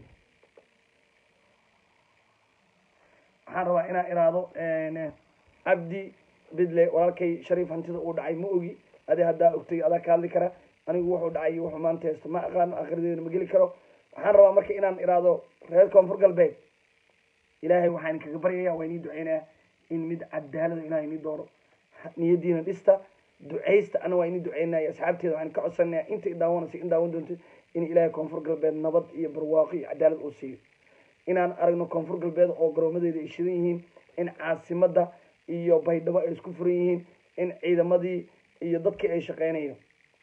waxaan rabaa inaan iraado cabdi bidle walaalkay shariif hantida uu dhacay ma ogi adi haddaa ogtay adaa ka hadli kara anigu wuxuu dhacay wuxuu maanta haysto ma aqaano akhiradeeda ma geli karo waxaan rabaa marka inaan iraado reer koonfur galbeed ilaahay waxaan kaga baryaya waa inii duceynaya in mid cadaalada ilahay inii dooro niyadiina dhista ducaysta ana waa inii duceynaya asxaabteeda waxaan ka codsanaya inta i daawanaysa in daawan doonto in ilaahay koonfur galbeed nabad iyo barwaaqo iyo cadaalad uu siiyo inaan aragno koonfur galbeed oo garoomadeeda ay shidan yihiin in caasimada iyo baydhabo ay isku furan yihiin in ciidamadii iyo dadkii ay shaqeynayo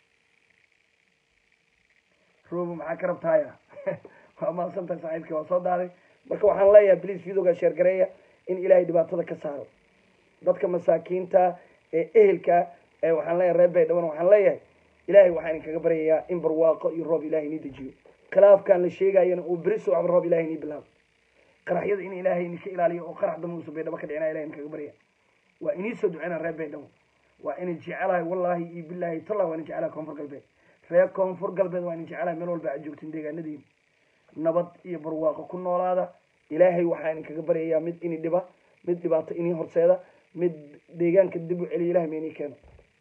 roobo maxaa ka rabtaaya waa mahadsantahay saaxiibkii waa soo daaday marka waxaan leeyahay bliis videoga sheergareeya in ilaahay dhibaatada ka saaro dadka masaakiinta ee ehelka ee waxaan leeyahay reer baydhabona waxaan leeyahay ilaahay waxaan idinkaga baryayaa in barwaaqo iyo roob ilahay inii dejiyo khilaafkan la sheegayana uu beri socba roob ilahay inii bilaabo qaraxyada in ilaahay idinka ilaaliyo oo qarax dambe uusa baydhabo ka dhicina ilahay idinkaga barya waa inii soo duceyna reer baydhabo waa ina jecelahay wallahi iyo billahi tallah waa ina jecelahay koonfur galbeed reer koonfur galbeed waa ina jecelahay meel walba aad joogtiin deegaanadiina nabad iyo barwaaqo ku noolaada ilaahay waxaa idinkaga baryayaa mid ini dhiba mid dhibaato inii horseeda mid deegaanka dib u celiya ilahay ma inii keeno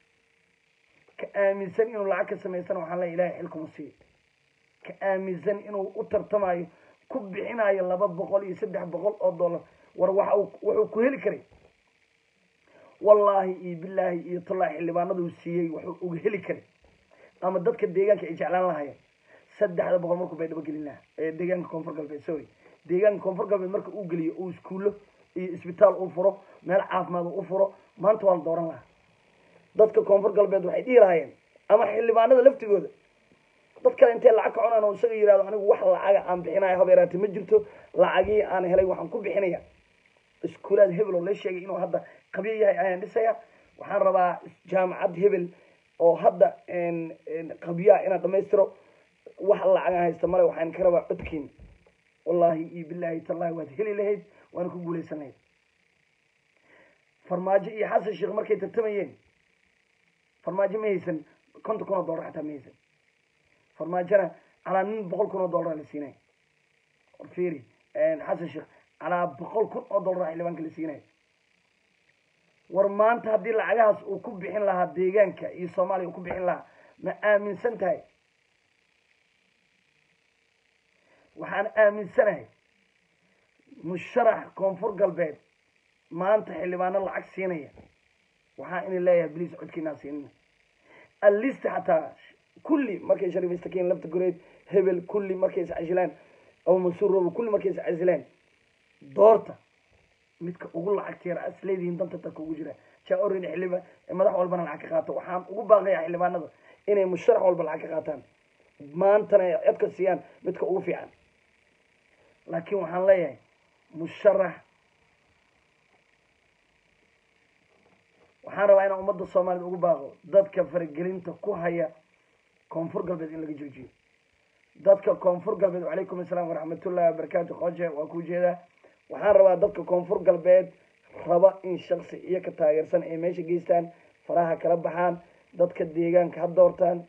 ka aaminsan inuu lacag ka samaysana waxaan leeya ilahay xilkuma siiyo ka aaminsan inuu u tartamayo ku bixinayo laba boqol iyo saddex boqol oo dollar war waxa wuxuu ku heli karay wallaahi iyo bilaahi iyo tallaahi xildhibaanaduu siiyey wuxuu uga heli karay ama dadka deegaanka ay jeclaan lahayeen saddexda boqol markuu baydhabo gelin lahaa ee deegaanka koonfur galbeed sorry deegaanka koonfur galbeed marka uu geliyo uu iskuullo iyo isbitaal u furo meel caafimaad u furo maanta waa la dooran lahaa dadka koonfur galbeed waxay dhihi lahaayeen ama xildhibaanada laftigooda dad kale intay lacag ka cunaan oo isaga yihahdo anigu wax lacaga aan bixinayo habeeraati ma jirto lacagii aan helay waxaan ku bixinaya iskuulaad hebel oo la sheegay inuu hadda qabyo yahay ayaan dhisaya waxaan rabaa jaamacad hebel oo hadda qabyaha inaan dhamaystiro wax lacagaan haysta male waxaan ka rabaa codkiin wallahi iyo billahi tallahi waad heli lahayd waana ku guulaysan lahayd farmaajo iyo xasan sheekh markay tartamayeen farmaajo ma haysan konton kun oo dollar xataa ma haysan farmaajona calaa nin boqol kun oo dollar la siinay war fiiri xasan sheekh calaa boqol kun oo dollar xildhibaanka la siinay war maanta haddii lacagahaas uu ku bixin lahaa deegaanka iyo soomaaliya uu ku bixin lahaa ma aaminsan tahay waxaan aaminsanahay musharax koonfur galbeed maanta xildhibaano lacag siinaya waxaa ina leeyahay bliis codkiinaa siinina allista xataa kulli markay shariifaystakiin lafta goreed hebel kulli markay iscasilaan abu mansuur robo kulli markay iscasilaan doorta midka ugu lacagta yar as leedihiin danta dadka ugu jira jaa orin xildhibaan madax walbana lacag ka qaato waxaan ugu baaqaya xildhibaanada inay musharax walba lacag ka qaataan maantana ay codka siiyaan midka ugu fiican laakiin waxaan leeyahay musharax waxaan rabaa inaan ummadda soomaaliyed ugu baaqo dadka faragelinta ku haya koonfur galbeed in laga joojiyo dadka koonfur galbeed wacalaykum assalaam waraxmatullahi wabarakaatu qooje waa ku jeedaa waxaan rabaa dadka koonfur galbeed raba in shaksi iyo ka taageersan ay meesha geystaan faraha kala baxaan dadka deegaanka ha doortaan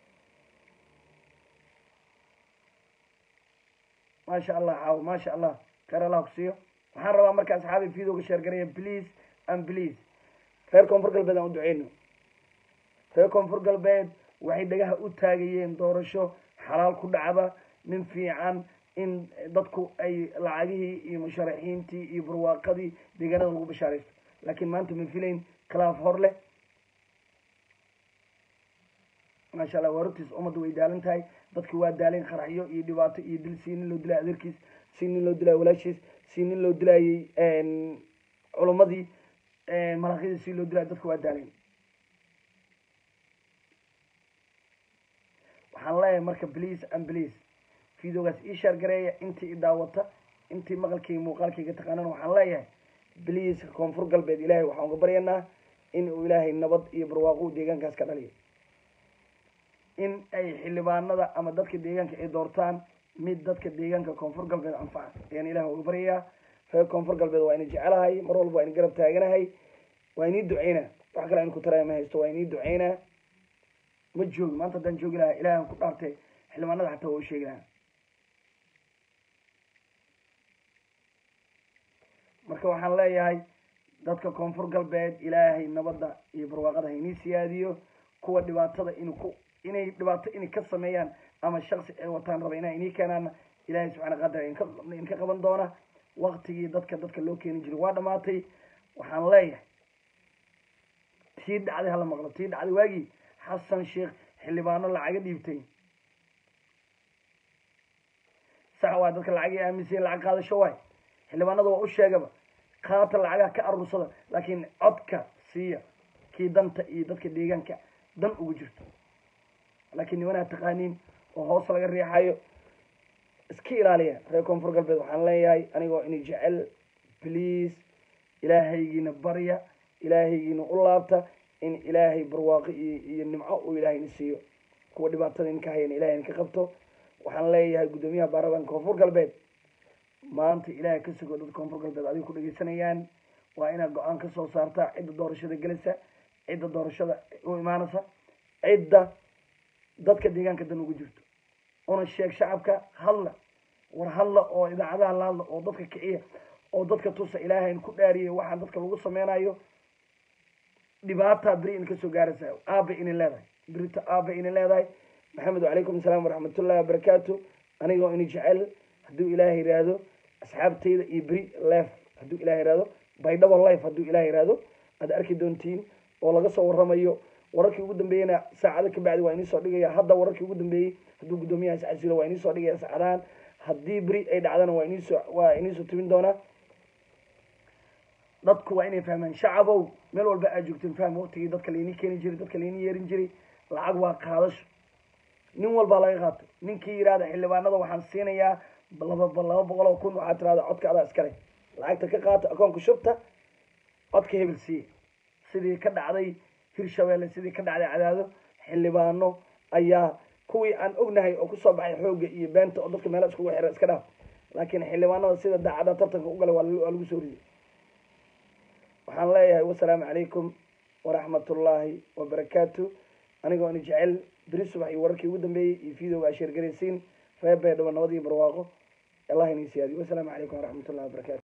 maasha allah caawo maasha allah khayr allah kusiiyo waxaan rabaa marka asxaabi videoga sheergaraya please and please reer koonfur galbeed aan u duceyno reer koonfur galbeed waxay dhagaha u taagayeen doorasho xalaal ku dhacda nin fiican in dadku ay lacagihii iyo musharaxiintii iyo barwaaqadii deegaanada lagu bashaaraysto laakiin maanta ma filayn khilaaf hor leh maasha allah waa runtiis ummadda way daalan tahay dadki waa daaleen qaraxyo iyo dhibaato iyo dil si nin loo dilay adeerkiis si nin loo dilay walaashiis si nin loo dilayay culamadii malaaqyadii si loo dilay dadku waa daaleen waxaan leeyahay marka please and please videogaas ii shaar gareeya intii i daawata intii maqalkayga muuqaalkayga taqaanana waxaan leeyahay please koonfur galbeed ilaahay waxaan uga baryanaa in uu ilaahay nabad iyo barwaaqo deegaankaas ka dhaliyo in ay xildhibaanada ama dadka deegaanka ay doortaan mid dadka deegaanka koonfur galbeed anfaca ayaan ilaah uga baryayaa reer koonfur galbeed waa ina jecelahay mar walba waa ina garab taaganahay waa inii duceynaa wax kale aynu ku taraya ma haysto waa inii duceynaa ma joogi maanta haddaan joogi lahaa ilahan ku dhaartay xildhibaanada xataa waa u sheegi lahaa marka waxaan leeyahay dadka koonfur galbeed ilaahay nabadda iyo barwaaqada ha inii siyaadiyo kuwa dhibaatada inu ku inay dhibaato inay ka sameeyaan ama shaksi ay wataan raba inaa inii keenaana ilaahay subxana qadar inka inka qaban doona waktigii dadka dadka loo keeni jiray waa dhamaatay waxaan leeyahay tii dhacday hala maqlo tii dhacday waagii xasan sheekh xildhibaano lacaga dhiibtay sax waa dadka lacagay aaminsayen lacag qaadasho waay xildhibaanada waa u sheegaba qaata lacagaha ka aruursada laakiin codka siiya kii danta iyo dadka deegaanka dan ugu jirto laakiin nimanaa taqaaniin oo hoos laga riixayo iska ilaaliya reer koonfur galbeed waxaan leeyahay anigoo ini jecel please ilaahaygiina barya ilaahaygiina u laabta in ilaahay barwaaqo iyo iyo nimco uu ilaahayna siiyo kuwa dhibaatada in ka hayana ilahayna ka qabto waxaan leeyahay guddoomiyaha baarlamaanka koonfur galbeed maanta ilaahay ka sugo dadka koonfur galbeed adiga ku dhegeysanayaan waa inaad go-aan ka soo saartaa cidda doorashada gelaysa cidda doorashada u imaanaysa cidda dadka deegaanka dan ugu jirto una sheeg shacabka hadla war hadla oo idaacadaha la hadla oo dadka kiciya oo dadka tusa ilaahayn ku dhaariyay waxaan dadka lagu sameynayo dhibaataa beri in kasoo gaaraysa aaba inin leedahay berita aaba inin leedahay maxamed wacalaykum asalaam waraxmatullahi wabarakaatu anigoo ini jecel hadduu ilaahay yihahdo asxaabtayda iyo beri lef hadduu ilahay yihahdo baydhabo life hadduu ilahay yihahdo aad arki doontiin oo laga soo waramayo wararkii ugu dambeeyena saacado ka bacdi waa inii soo dhigaya hadda wararkii ugu dambeeyey hadduu guddoomiyahaas casilo waa inii soo dhigaya saacadahan haddii beri ay dhacdana waa iniisoo waa iniisoo tibin doonaa dadku waa inay fahmaan shacabow meel walba aad joogteen faham waqtigii dadka lainii keeni jiray dadka lainii yeerin jiray lacag waa qaadasho nin walbaa laga qaato ninkii yidhahda xildhibaanada waxaan siinayaa laba laba boqol oo kun waxaa tirahda codka adaa iskale lacagta ka qaata akoonka shubta codka hebel siiya sidii ka dhacday hirshabeelle sidii ka dhacday cadaado xildhibaano ayaa kuwii aan ognahay oo kusoo baxay xoogga iyo beenta oo dadka meela iskugu xira iska dhaaf laakiin xildhibaanada sida daacada tartanka u galay waa lagu soo riyay waxaan leeyahay wasalaamu calaykum waraxmatullaahi wabarakaatu anigoo ini jecel beri subax iyo wararkii ugu dambeeyey iyo videoga aa sheergaraysiin reer baydhabo nabad iyo barwaaqo allah inii siyaadiyo wasalaamu calaykum waraxmatullahi wabarakatu